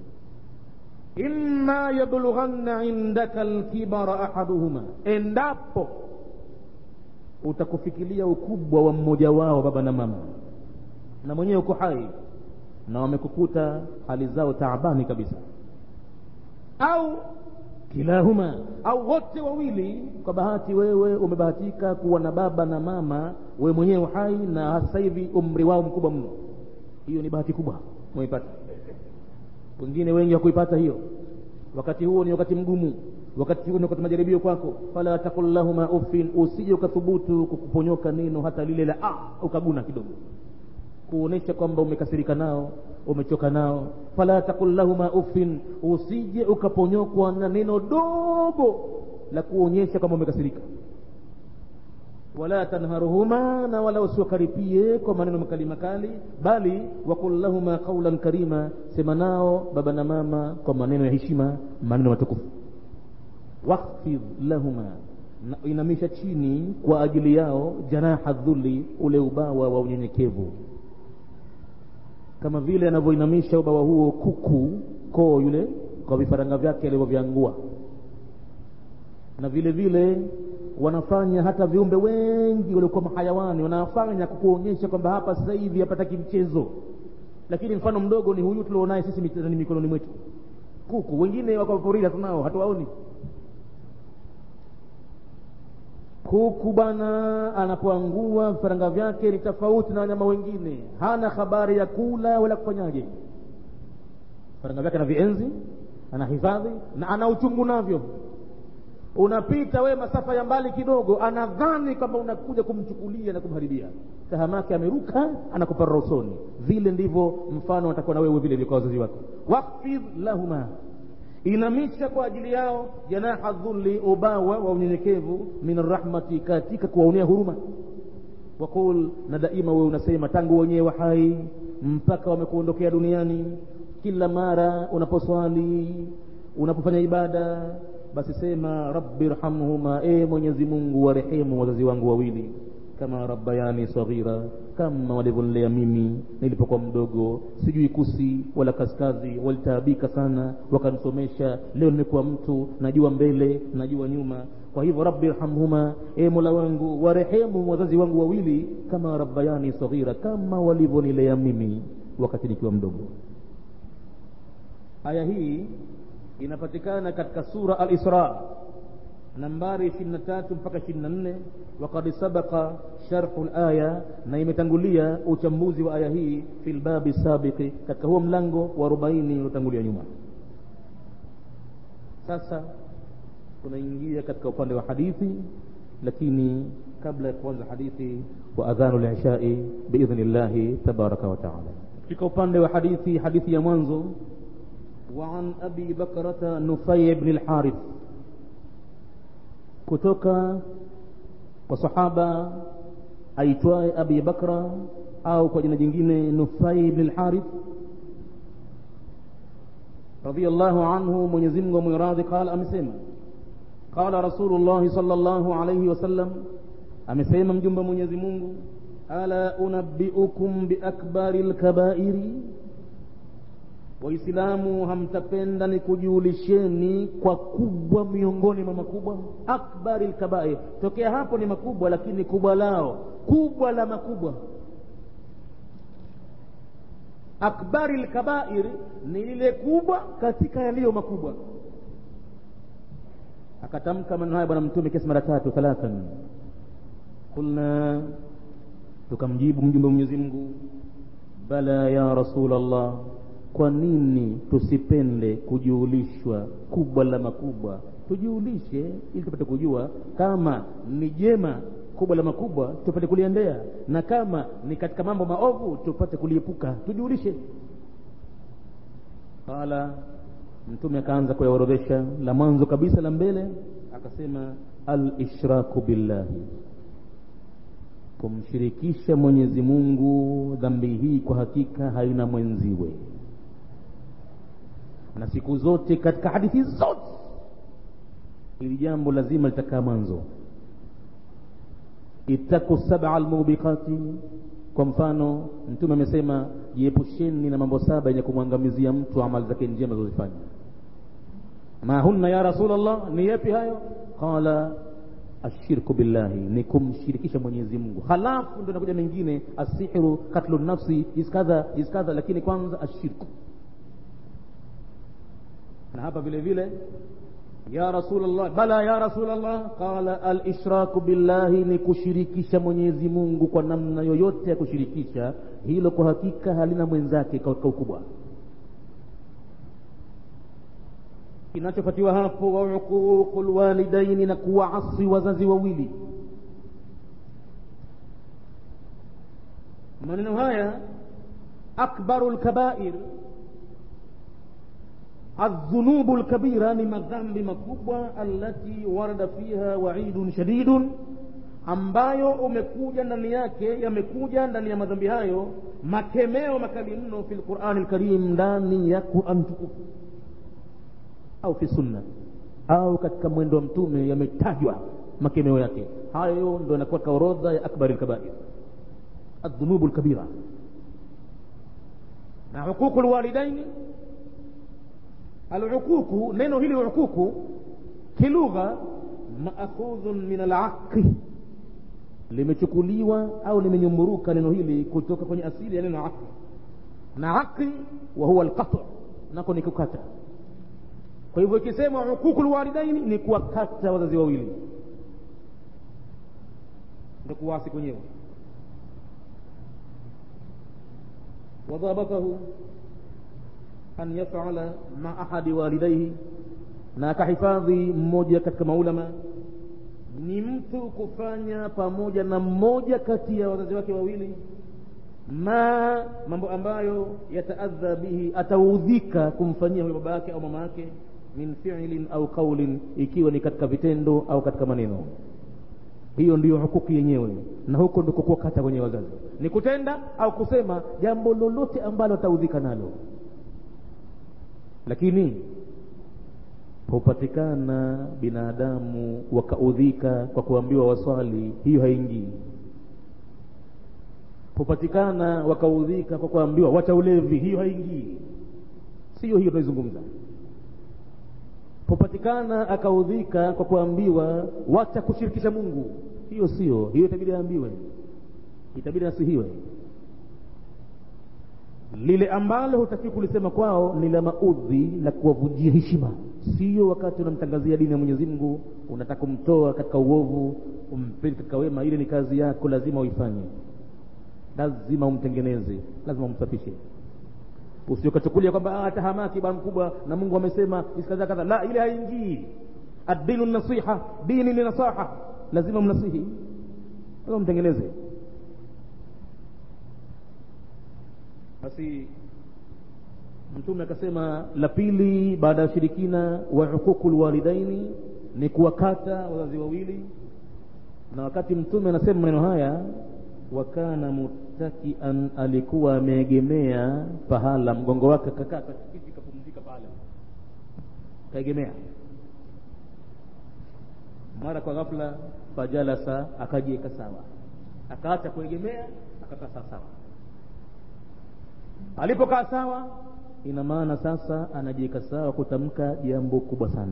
imma yablughanna indaka lkibara ahaduhuma endapo utakufikilia ukubwa wa mmoja wao baba na mama na mwenyewe uko hai na wamekukuta hali zao taabani kabisa au kilahuma au wote wawili kwa bahati wewe umebahatika kuwa na baba na mama wewe mwenyewe hai na sasa hivi umri wao mkubwa mno hiyo ni bahati kubwa umeipata wengine wengi hakuipata hiyo wakati huo ni wakati mgumu wakati huo ni wakati majaribio kwako fala takul lahuma uffin usije ukathubutu kukuponyoka neno hata lile la ah, ukaguna kidogo kuonesha kwamba umekasirika nao umechoka nao fala takul lahuma uffin usije ukaponyokwa na neno dogo la kuonyesha kwamba umekasirika wala tanharuhuma na wala usiwakaripie kwa maneno makali makali bali wakul lahuma qaulan karima sema nao baba na mama kwa maneno ya heshima maneno matukufu wakhfidh lahuma na inamisha chini kwa ajili yao janaha dhuli ule ubawa wa unyenyekevu kama vile anavyoinamisha ubawa huo kuku koo yule kwa vifaranga vyake alivyovyangua na vile vile wanafanya hata viumbe wengi waliokuwa mahayawani wanafanya kukuonyesha kwamba hapa sasa hivi hapataki mchezo lakini mfano mdogo ni huyu tulionaye sisi mitani mikononi mwetu kuku wengine wako porini hatunao hatuwaoni kuku bwana anapoangua vifaranga vyake ni tofauti na wanyama wengine hana habari ya kula wala kufanyaje vifaranga vyake ana vienzi ana hifadhi na ana uchungu navyo unapita we masafa ya mbali kidogo anadhani kwamba unakuja kumchukulia na kumharibia tahamake ameruka anakuparra usoni vile ndivyo mfano atakuwa na wewe vile vile kwa wazazi wako wakfidh lahuma inamisha kwa ajili yao janaha dhulli ubawa wa unyenyekevu min rahmati katika kuwaonea huruma waqul na daima wewe unasema tangu wenyewe hai mpaka wamekuondokea duniani kila mara unaposwali unapofanya ibada basi sema rabbi rhamhuma e mwenyezi mungu warehemu wazazi wangu wawili kama rabbayani saghira kama walivyonilea mimi nilipokuwa mdogo sijui kusi wala kaskazi walitaabika sana wakanisomesha leo nimekuwa mtu najua mbele najua nyuma kwa hivyo rabbi rhamhuma e mola wangu warehemu wazazi wangu wawili kama rabbayani saghira kama walivyonilea mimi wakati nikiwa mdogo aya hii inapatikana katika sura al-Isra nambari 23 mpaka 24 waqad sabaqa sharhu al-aya na imetangulia uchambuzi wa aya hii fil babi sabiqi katika huo mlango wa 40 uliotangulia nyuma sasa tunaingia katika upande wa hadithi lakini kabla ya kuanza hadithi wa adhanu lishai biidhni llahi tabaraka wa taala katika upande wa hadithi hadithi ya mwanzo وعن أبي بكرة نفي بن الحارث kutoka kwa sahaba aitwaye abi bakra au kwa jina jingine nufai ibn lharith radiallahu anhu mwenyezimngu amwiradhi qala amesema qala rasulullahi sal llahu alaihi wasallam amesema mjumbe mwenyezi mungu ala unabiukum biakbari lkabairi waislamu hamtapenda ni kujulisheni kwa kubwa miongoni mwa makubwa akbari lkabair tokea hapo ni makubwa lakini kubwa lao kubwa la makubwa akbari lkabair ni lile kubwa katika yaliyo makubwa akatamka maneno haya bwana mtume kesi mara tatu thalathan qulna tukamjibu mjumbe mwenyezi mungu bala ya rasul allah kwa nini tusipende kujuulishwa kubwa la makubwa tujiulishe ili tupate kujua kama ni jema kubwa la makubwa tupate kuliendea na kama ni katika mambo maovu tupate kuliepuka tujiulishe qala mtume akaanza kuyaorodhesha la mwanzo kabisa la mbele akasema alishraku billahi kumshirikisha mwenyezi mungu dhambi hii kwa hakika haina mwenziwe na siku zote katika hadithi zote hili jambo lazima litakaa mwanzo ittaku saba almubiqati kwa mfano mtume amesema jiepusheni na mambo saba yenye kumwangamizia mtu amali zake njema zozifanya ma hunna ya rasulllah ni yepi hayo qala ashirku billahi ni kumshirikisha mwenyezi mungu halafu ndo inakuja mengine asihru katlu nafsi iskadha iskadha lakini kwanza ashirku na hapa vile vile ya rasulllah bala ya rasulllah qala alishraku billahi ni kushirikisha mwenyezi mungu kwa namna yoyote ya kushirikisha hilo kwa hakika halina mwenzake katika ukubwa kinachofuatiwa hapo wa uququ lwalidaini na kuwaasi wazazi wawili maneno haya akbaru lkabair الذنوب الكبيرة ni madhambi makubwa allati warada fiha waidun shadidun ambayo umekuja ndani yake yamekuja ndani ya madhambi hayo makemeo makali mno fi lqurani lkarim ndani ya quran tukufu au fi sunna au katika mwendo wa mtume yametajwa makemeo yake hayo ndo yanakuwa katika orodha ya akbari lkabair aldhunubu lkabira na huququ lwalidaini aluququ neno hili uququ kilugha maakhudhun min alaqi limechukuliwa au limenyumburuka neno hili kutoka kwenye asili ya neno aqi na aqi wa huwa alqat nako ni kukata kwa hivyo ikisema uququ lwalidaini ni kuwakata wazazi wawili ndo kuwasi kwenyewe wadhabatahu an yafala ma ahadi walidaihi na akahifadhi mmoja katika maulama ni mtu kufanya pamoja na mmoja kati ya wazazi wake wawili ma mambo ambayo yataadha bihi ataudhika kumfanyia huyo baba yake au mama yake min fi'lin au qaulin ikiwa ni katika vitendo au katika maneno hiyo ndiyo hukuki yenyewe na huko ndiko kuwakata kwenye wazazi ni kutenda au kusema jambo lolote ambalo ataudhika nalo lakini hupatikana binadamu wakaudhika kwa kuambiwa waswali hiyo haingii hupatikana wakaudhika kwa kuambiwa wacha ulevi hiyo haingii siyo hiyo tunaizungumza hupatikana akaudhika kwa kuambiwa wacha kushirikisha mungu hiyo sio hiyo itabidi aambiwe itabidi nasihiwe lile ambalo hutakiwi kulisema kwao ni la maudhi la kuwavunjia heshima sio wakati unamtangazia dini ya mwenyezi mungu unataka kumtoa katika uovu umpeli katika wema ile ni kazi yako lazima uifanye lazima umtengeneze lazima umsafishe usiokachukulia kwamba ah, tahamaki bwana mkubwa na mungu amesema isikadha kadha la ile haingii addinu nasiha dini ni nasaha lazima mnasihi lazima mtengeneze basi mtume akasema la pili baada ya shirikina wa huququ lwalidaini ni kuwakata wazazi wawili na wakati mtume anasema maneno haya wakana muttakian alikuwa ameegemea pahala mgongo wake kakaa katikiti kapumzika pale kaegemea mara kwa ghafla fajalasa akajiweka sawa akaacha kuegemea akakaa sawa alipokaa sawa ina maana sasa anajiweka sawa kutamka jambo kubwa sana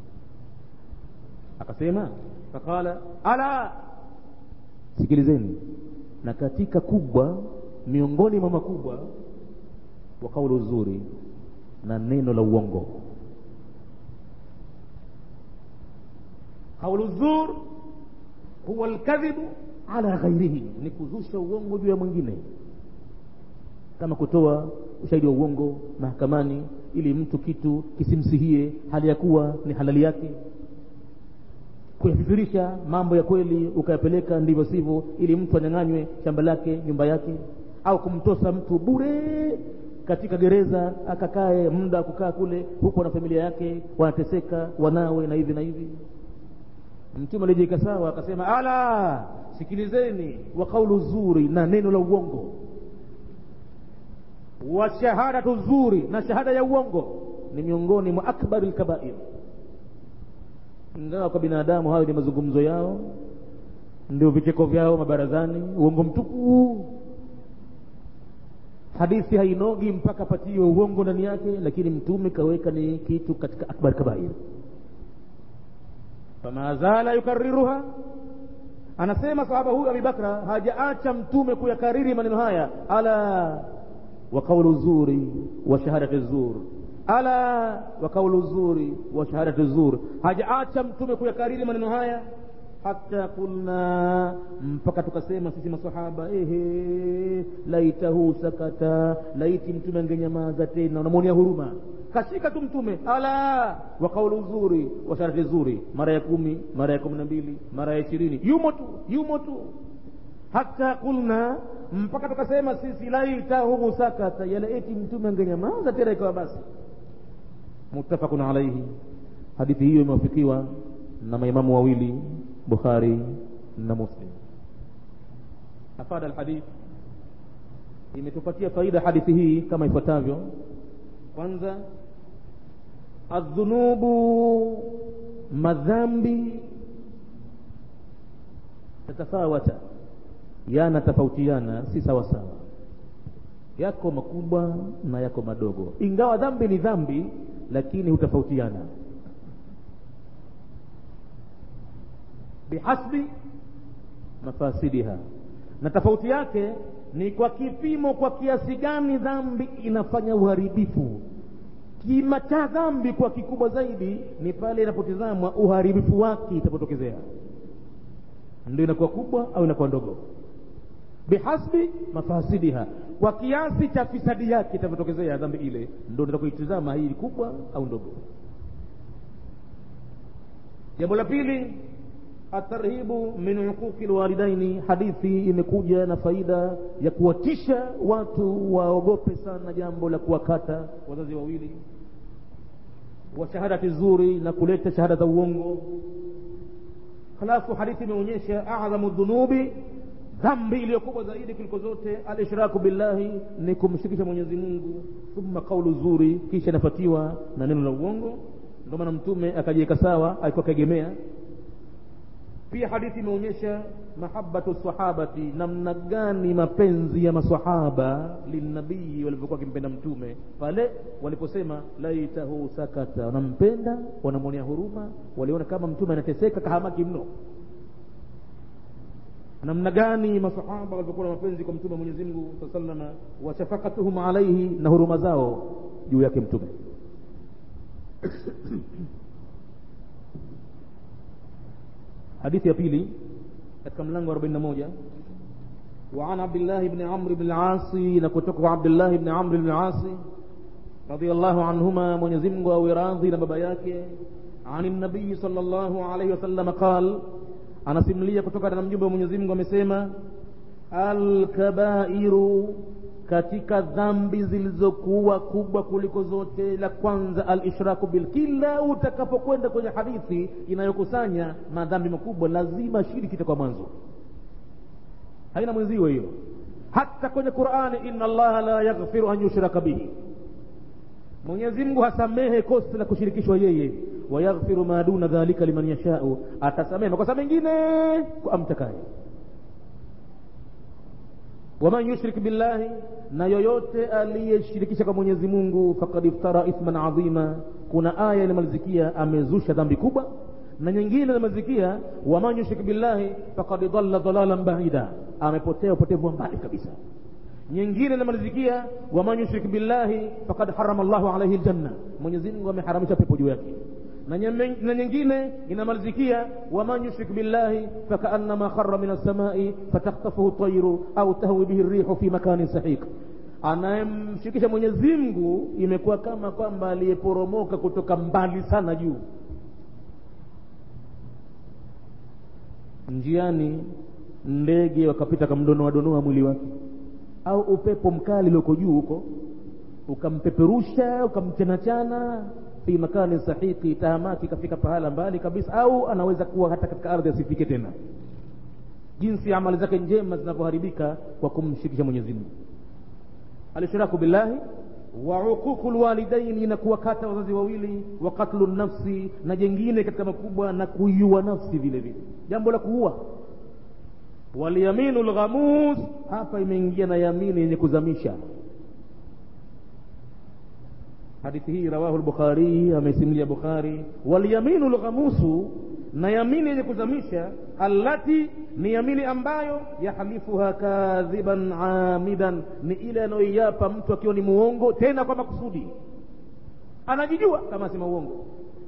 akasema faqala ala sikilizeni na katika kubwa miongoni mwa makubwa wa kaulu zuri na neno la uongo kaulu zur huwa alkadhibu ala ghairihi ni kuzusha uongo juu ya mwingine kama kutoa ushahidi wa uongo mahakamani ili mtu kitu kisimsihie hali ya kuwa ni halali yake kuyafikirisha mambo ya kweli ukayapeleka ndivyo sivyo ili mtu anyang'anywe shamba lake nyumba yake au kumtosa mtu bure katika gereza akakae muda wa kukaa kule huko na familia yake wanateseka wanawe na hivi na hivi mtume alijiweka sawa akasema ala sikilizeni wa kaulu zuri na neno la uongo wa shahadatu zuri na shahada ya uongo ni miongoni mwa akbari lkabair ingawa kwa binadamu hayo ni mazungumzo yao ndio vicheko vyao mabarazani uongo mtupu hadithi hainogi mpaka patiwe uongo ndani yake lakini mtume kaweka ni kitu katika akbar kabair fama zala yukariruha anasema sahaba huyu abibakra hajaacha mtume kuyakariri maneno haya ala wa qaulu zuri wa shahadati zur ala wa qaulu zuri wa shahadati zur hajaacha mtume kuyakariri maneno haya hata kulna mpaka tukasema sisi masahaba ehe laitahu sakata laiti mtume angenyamaza tena unamwonea huruma kashika tu mtume ala wa kaulu zuri wa sharati zuri mara ya kumi mara ya kumi na mbili mara ya ishirini yumo tu yumo tu hata kulna mpaka tukasema sisi laitahu sakata yala eti mtume angenyamaza tena ikawa basi muttafaqun alaihi hadithi hiyo imewafikiwa na maimamu wawili bukhari na muslim afada alhadith imetupatia faida hadithi hii kama ifuatavyo kwanza adhunubu madhambi tatafawata yanatofautiana si sawa sawa yako makubwa na yako madogo ingawa dhambi ni dhambi lakini hutofautiana bihasbi mafasidiha na tofauti yake ni kwa kipimo kwa kiasi gani dhambi inafanya uharibifu kima cha dhambi kwa kikubwa zaidi ni pale inapotizamwa uharibifu wake itapotokezea ndio inakuwa kubwa au inakuwa ndogo bihasbi mafasidiha kwa kiasi cha fisadi yake itavyotokezea dhambi ile ndio unataka kuitizama hii kubwa au ndogo jambo la pili atarhibu min huquqi lwalidaini hadithi imekuja na faida ya kuwatisha watu waogope sana jambo la kuwakata wazazi wawili wa shahadati zuri na kuleta shahada za uongo halafu hadithi imeonyesha adhamu dhunubi dhambi iliyokubwa zaidi kuliko zote alishraku billahi ni kumshirikisha mwenyezi mungu thumma qaulu zuri kisha inafuatiwa na neno la uongo ndio maana mtume akajiweka sawa alikuwa kaegemea pia hadithi imeonyesha mahabatu sahabati namna gani mapenzi ya masahaba linabii walivyokuwa wakimpenda mtume pale waliposema laitahu sakata wanampenda wanamwonea huruma waliona kama mtume anateseka kahamaki mno namna gani masahaba walivyokuwa na mapenzi kwa mtume mwenyezi mungu saa salama wa shafaqatuhum alaihi na huruma zao juu yake mtume hadithi ya pili katika mlango wa 41 وعن عبد الله بن عمرو بن العاص نكتك عبد الله بن عمرو بن العاص رضي الله عنهما من يزمغ وراضي لبابا yake عن النبي صلى الله عليه وسلم قال anasimulia kutoka na mjumbe wa mwenyezi mungu amesema alkabairu katika dhambi zilizokuwa kubwa kuliko zote la kwanza alishraku bil kila utakapokwenda kwenye hadithi inayokusanya madhambi makubwa lazima shiriki itakuwa mwanzo haina mwenzio hiyo hata kwenye qurani inna allaha la yaghfiru an yushraka bihi mwenyezi mungu hasamehe kosa la kushirikishwa yeye wayaghfiru ma duna dhalika liman yashau atasamehe makosa mengine kwa amtakaye waman yushrik billahi na yoyote aliyeshirikisha kwa mwenyezi mungu fakad iftara ithman adhima kuna aya inamalizikia amezusha dhambi kubwa na nyingine inamalizikia waman yushrik billahi fakad dhalla dhalalan baida amepotea upotevu wa mbali kabisa nyingine inamalizikia waman yushrik billahi fakad harama llahu alaihi ljanna mwenyezi mungu ameharamisha pepo juu yake na nyingine inamalizikia waman yushrik billahi fakaannama khara min alsamai fatakhtafuhu tairu au tahwi bihi rihu fi makanin sahiq anayemshirikisha mwenyezi mungu imekuwa kama kwamba aliyeporomoka kutoka mbali sana juu njiani ndege wakapita kamdonoa donoa mwili wake au upepo mkali ulioko juu huko ukampeperusha ukamchanachana fi makani sahiqi tahamaki ikafika pahala mbali kabisa au anaweza kuwa hata katika ardhi asifike tena jinsi amali zake njema zinavyoharibika kwa kumshirikisha mwenyezi mungu alishraku billahi wa uququ lwalidaini na kuwakata wazazi wawili wa katlu nafsi na jengine katika makubwa na kuiua nafsi vile vile jambo la kuua walyaminu lghamus hapa imeingia na yamini yenye kuzamisha hadithi hii rawahu lbukhari amesimulia bukhari walyaminu lghamusu na yamini yenye kuzamisha allati ni yamini ambayo yahlifuha kadhiban amidan ni ile anayoiapa mtu akiwa ni muongo tena kwa makusudi anajijua kama asema uongo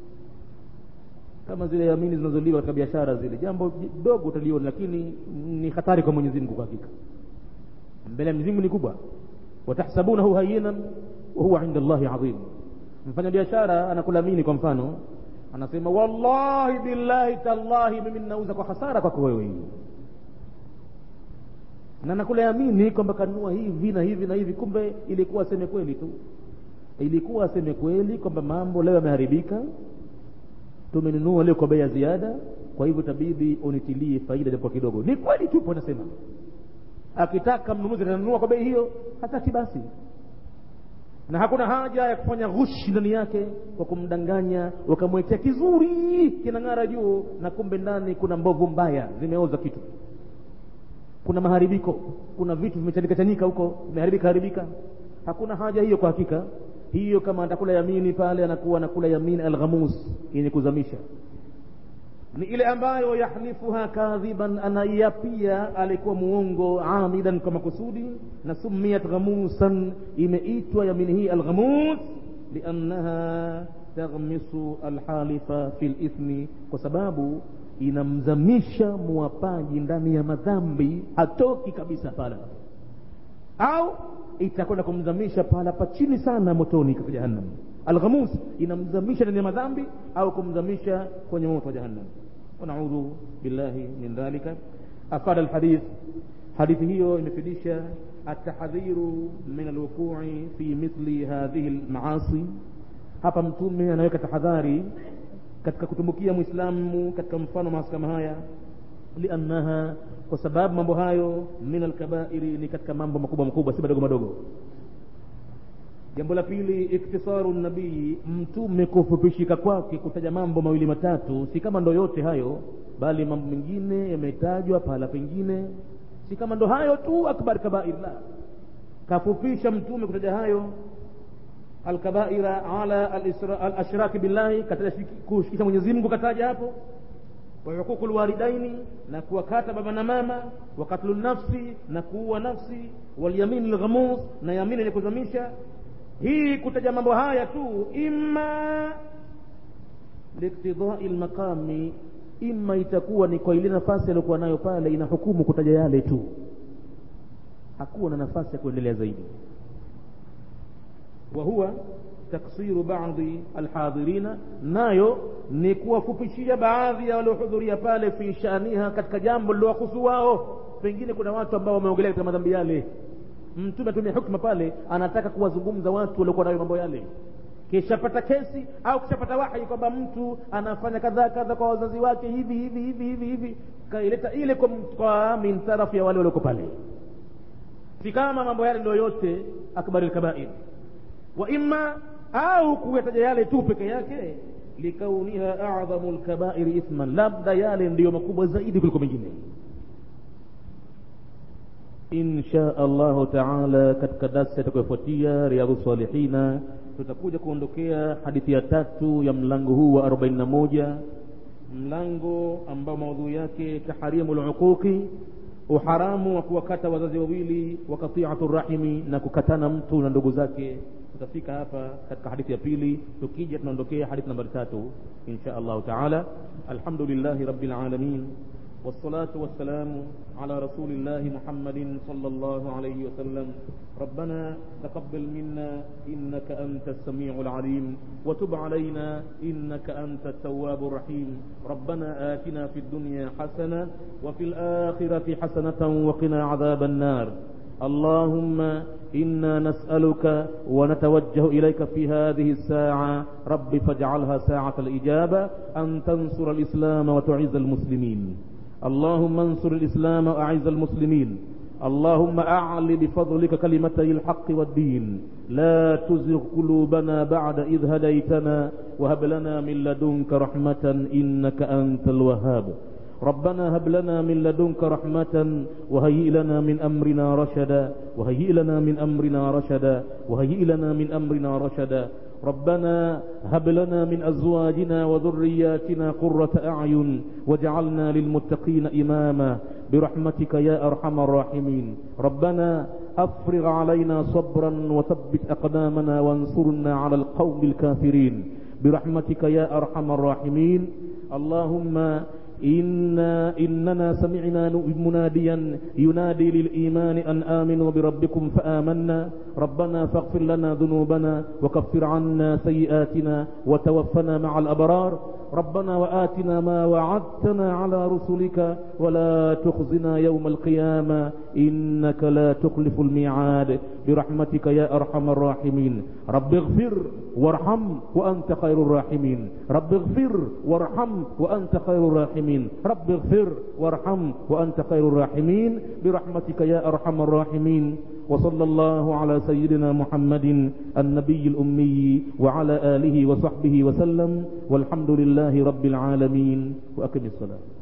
kama zile yamini zinazoliwa katika biashara zile jambo dogo utaliona lakini ni hatari kwa mwenyezi mungu kwa hakika mbele ya mwenyezi mungu ni kubwa watahsabunahu hayinan wahuwa inda llahi adhim mfanya biashara anakulamini kwa mfano anasema wallahi billahi tallahi mimi ninauza kwa hasara kwako wewe na nakulayamini kwamba kanunua hivi na hivi na hivi kumbe ilikuwa aseme kweli tu ilikuwa aseme kweli kwamba mambo leo yameharibika tumenunua leo kwa bei ya ziada kwa hivyo tabidi unitilie faida japo kidogo ni kweli tupo anasema akitaka mnunuzi atanunua kwa bei hiyo hataki basi na hakuna haja ya kufanya ghushi ndani yake kwa kumdanganya wakamwekea kizuri kinang'ara juu na kumbe ndani kuna mbovu mbaya zimeoza kitu kuna maharibiko kuna vitu vimechanika chanika huko vimeharibika haribika hakuna haja hiyo kwa hakika hiyo kama atakula yamini pale anakuwa anakula yamini alghamus yenye kuzamisha ni ile ambayo yahlifuha kadhiban anaiapia alikuwa muongo amidan kwa makusudi na sumiyat ghamusan imeitwa yamini hii alghamus liannaha taghmisu alhalifa fi lithmi kwa sababu inamzamisha muwapaji ndani ya madhambi hatoki kabisa pala au itakwenda kumzamisha pahala pa chini sana motoni katika jahannam alghamus inamzamisha ndani ya madhambi au kumzamisha kwenye moto wa jahannam wanaudhu billahi min dhalika afada alhadith hadithi hiyo imefidisha atahadhiru min alwuqui fi mithli hadhihi almaasi hapa mtume anaweka tahadhari katika kutumbukia mwislamu katika mfano maasi kama haya liannaha kwa sababu mambo hayo min alkabairi ni katika mambo makubwa makubwa si madogo madogo jambo la pili iktisaru nabii mtume kufupishika kwake kutaja mambo mawili matatu si kama ndo yote hayo bali mambo mengine yametajwa pahala pengine si kama ndo hayo tu akbar kabair la kafupisha mtume kutaja hayo alkabaira ala alashraki billahi kataja kushikisha mwenyezi mungu kataja hapo وحقوق الوالدين نكوكات بابا ماما وقتل النفس نكوى نفسي واليمين الغموس na yamini yenye kuzamisha hii kutaja mambo haya tu imma liktidai lmaqami imma itakuwa ni kwa ile nafasi aliyokuwa nayo pale ina hukumu kutaja yale tu hakuwa na nafasi ya kuendelea zaidi wa huwa taksiru baadhi alhadhirina nayo ni kuwafupishia baadhi ya waliohudhuria pale fi shaniha katika jambo lilowahusu wao pengine kuna watu ambao wameongelea katika madhambi yale mtume atumia hukma pale anataka kuwazungumza watu waliokuwa nayo mambo yale kishapata kesi au kishapata wahi kwamba mtu anafanya kadhaa kadha kwa wazazi wake hivi hivi hivi hivi hivi kaileta ile kwa, kwa min tarafu ya wale walioko pale si kama mambo yale ndio yote akbari lkabair wa imma au kuyataja yale tu peke yake likauniha adhamu lkabairi ithman labda yale ndiyo makubwa zaidi kuliko mengine insha allahu taala katika darsa itakayofuatia riadhu salihina tutakuja kuondokea hadithi ya tatu ya mlango huu wa 41 mlango ambao maudhui yake taharimu luquqi uharamu wa kuwakata wazazi wawili wa katiatu rahimi na kukatana mtu na ndugu zake tutafika hapa katika hadithi ya pili tukija tunaondokea hadithi nambari tatu insha allahu taala alhamdulillahi rabbil alamin والصلاة والسلام على رسول الله محمد صلى الله عليه وسلم ربنا تقبل منا إنك أنت السميع العليم وتب علينا إنك أنت التواب الرحيم ربنا آتنا في الدنيا حسنة وفي الآخرة حسنة وقنا عذاب النار اللهم إنا نسألك ونتوجه إليك في هذه الساعة رب فاجعلها ساعة الإجابة أن تنصر الإسلام وتعز المسلمين اللهم انصر الإسلام وأعز المسلمين اللهم أعل بفضلك كلمتي الحق والدين لا تزغ قلوبنا بعد إذ هديتنا وهب لنا من لدنك رحمة إنك أنت الوهاب ربنا هب لنا من لدنك رحمة وهيئ لنا من أمرنا رشدا وهيئ لنا من أمرنا رشدا وهيئ لنا من أمرنا رشدا ربنا هب لنا من أزواجنا وذرياتنا قرة أعين واجعلنا للمتقين إماما برحمتك يا أرحم الراحمين ربنا أفرغ علينا صبرا وثبت أقدامنا وانصرنا على القوم الكافرين برحمتك يا أرحم الراحمين اللهم إنا إننا سمعنا مناديا ينادي للإيمان أن آمنوا بربكم فآمنا ربنا فاغفر لنا ذنوبنا وكفر عنا سيئاتنا وتوفنا مع الأبرار ربنا وآتنا ما وعدتنا على رسلك ولا تخزنا يوم القيامة إنك لا تخلف الميعاد برحمتك يا أرحم الراحمين رب اغفر وارحم وأنت خير الراحمين رب اغفر وارحم وأنت خير الراحمين رب اغفر وارحم وأنت خير الراحمين برحمتك يا أرحم الراحمين وصلى الله على سيدنا محمد النبي الأمي وعلى آله وصحبه وسلم والحمد لله رب العالمين وأقم الصلاة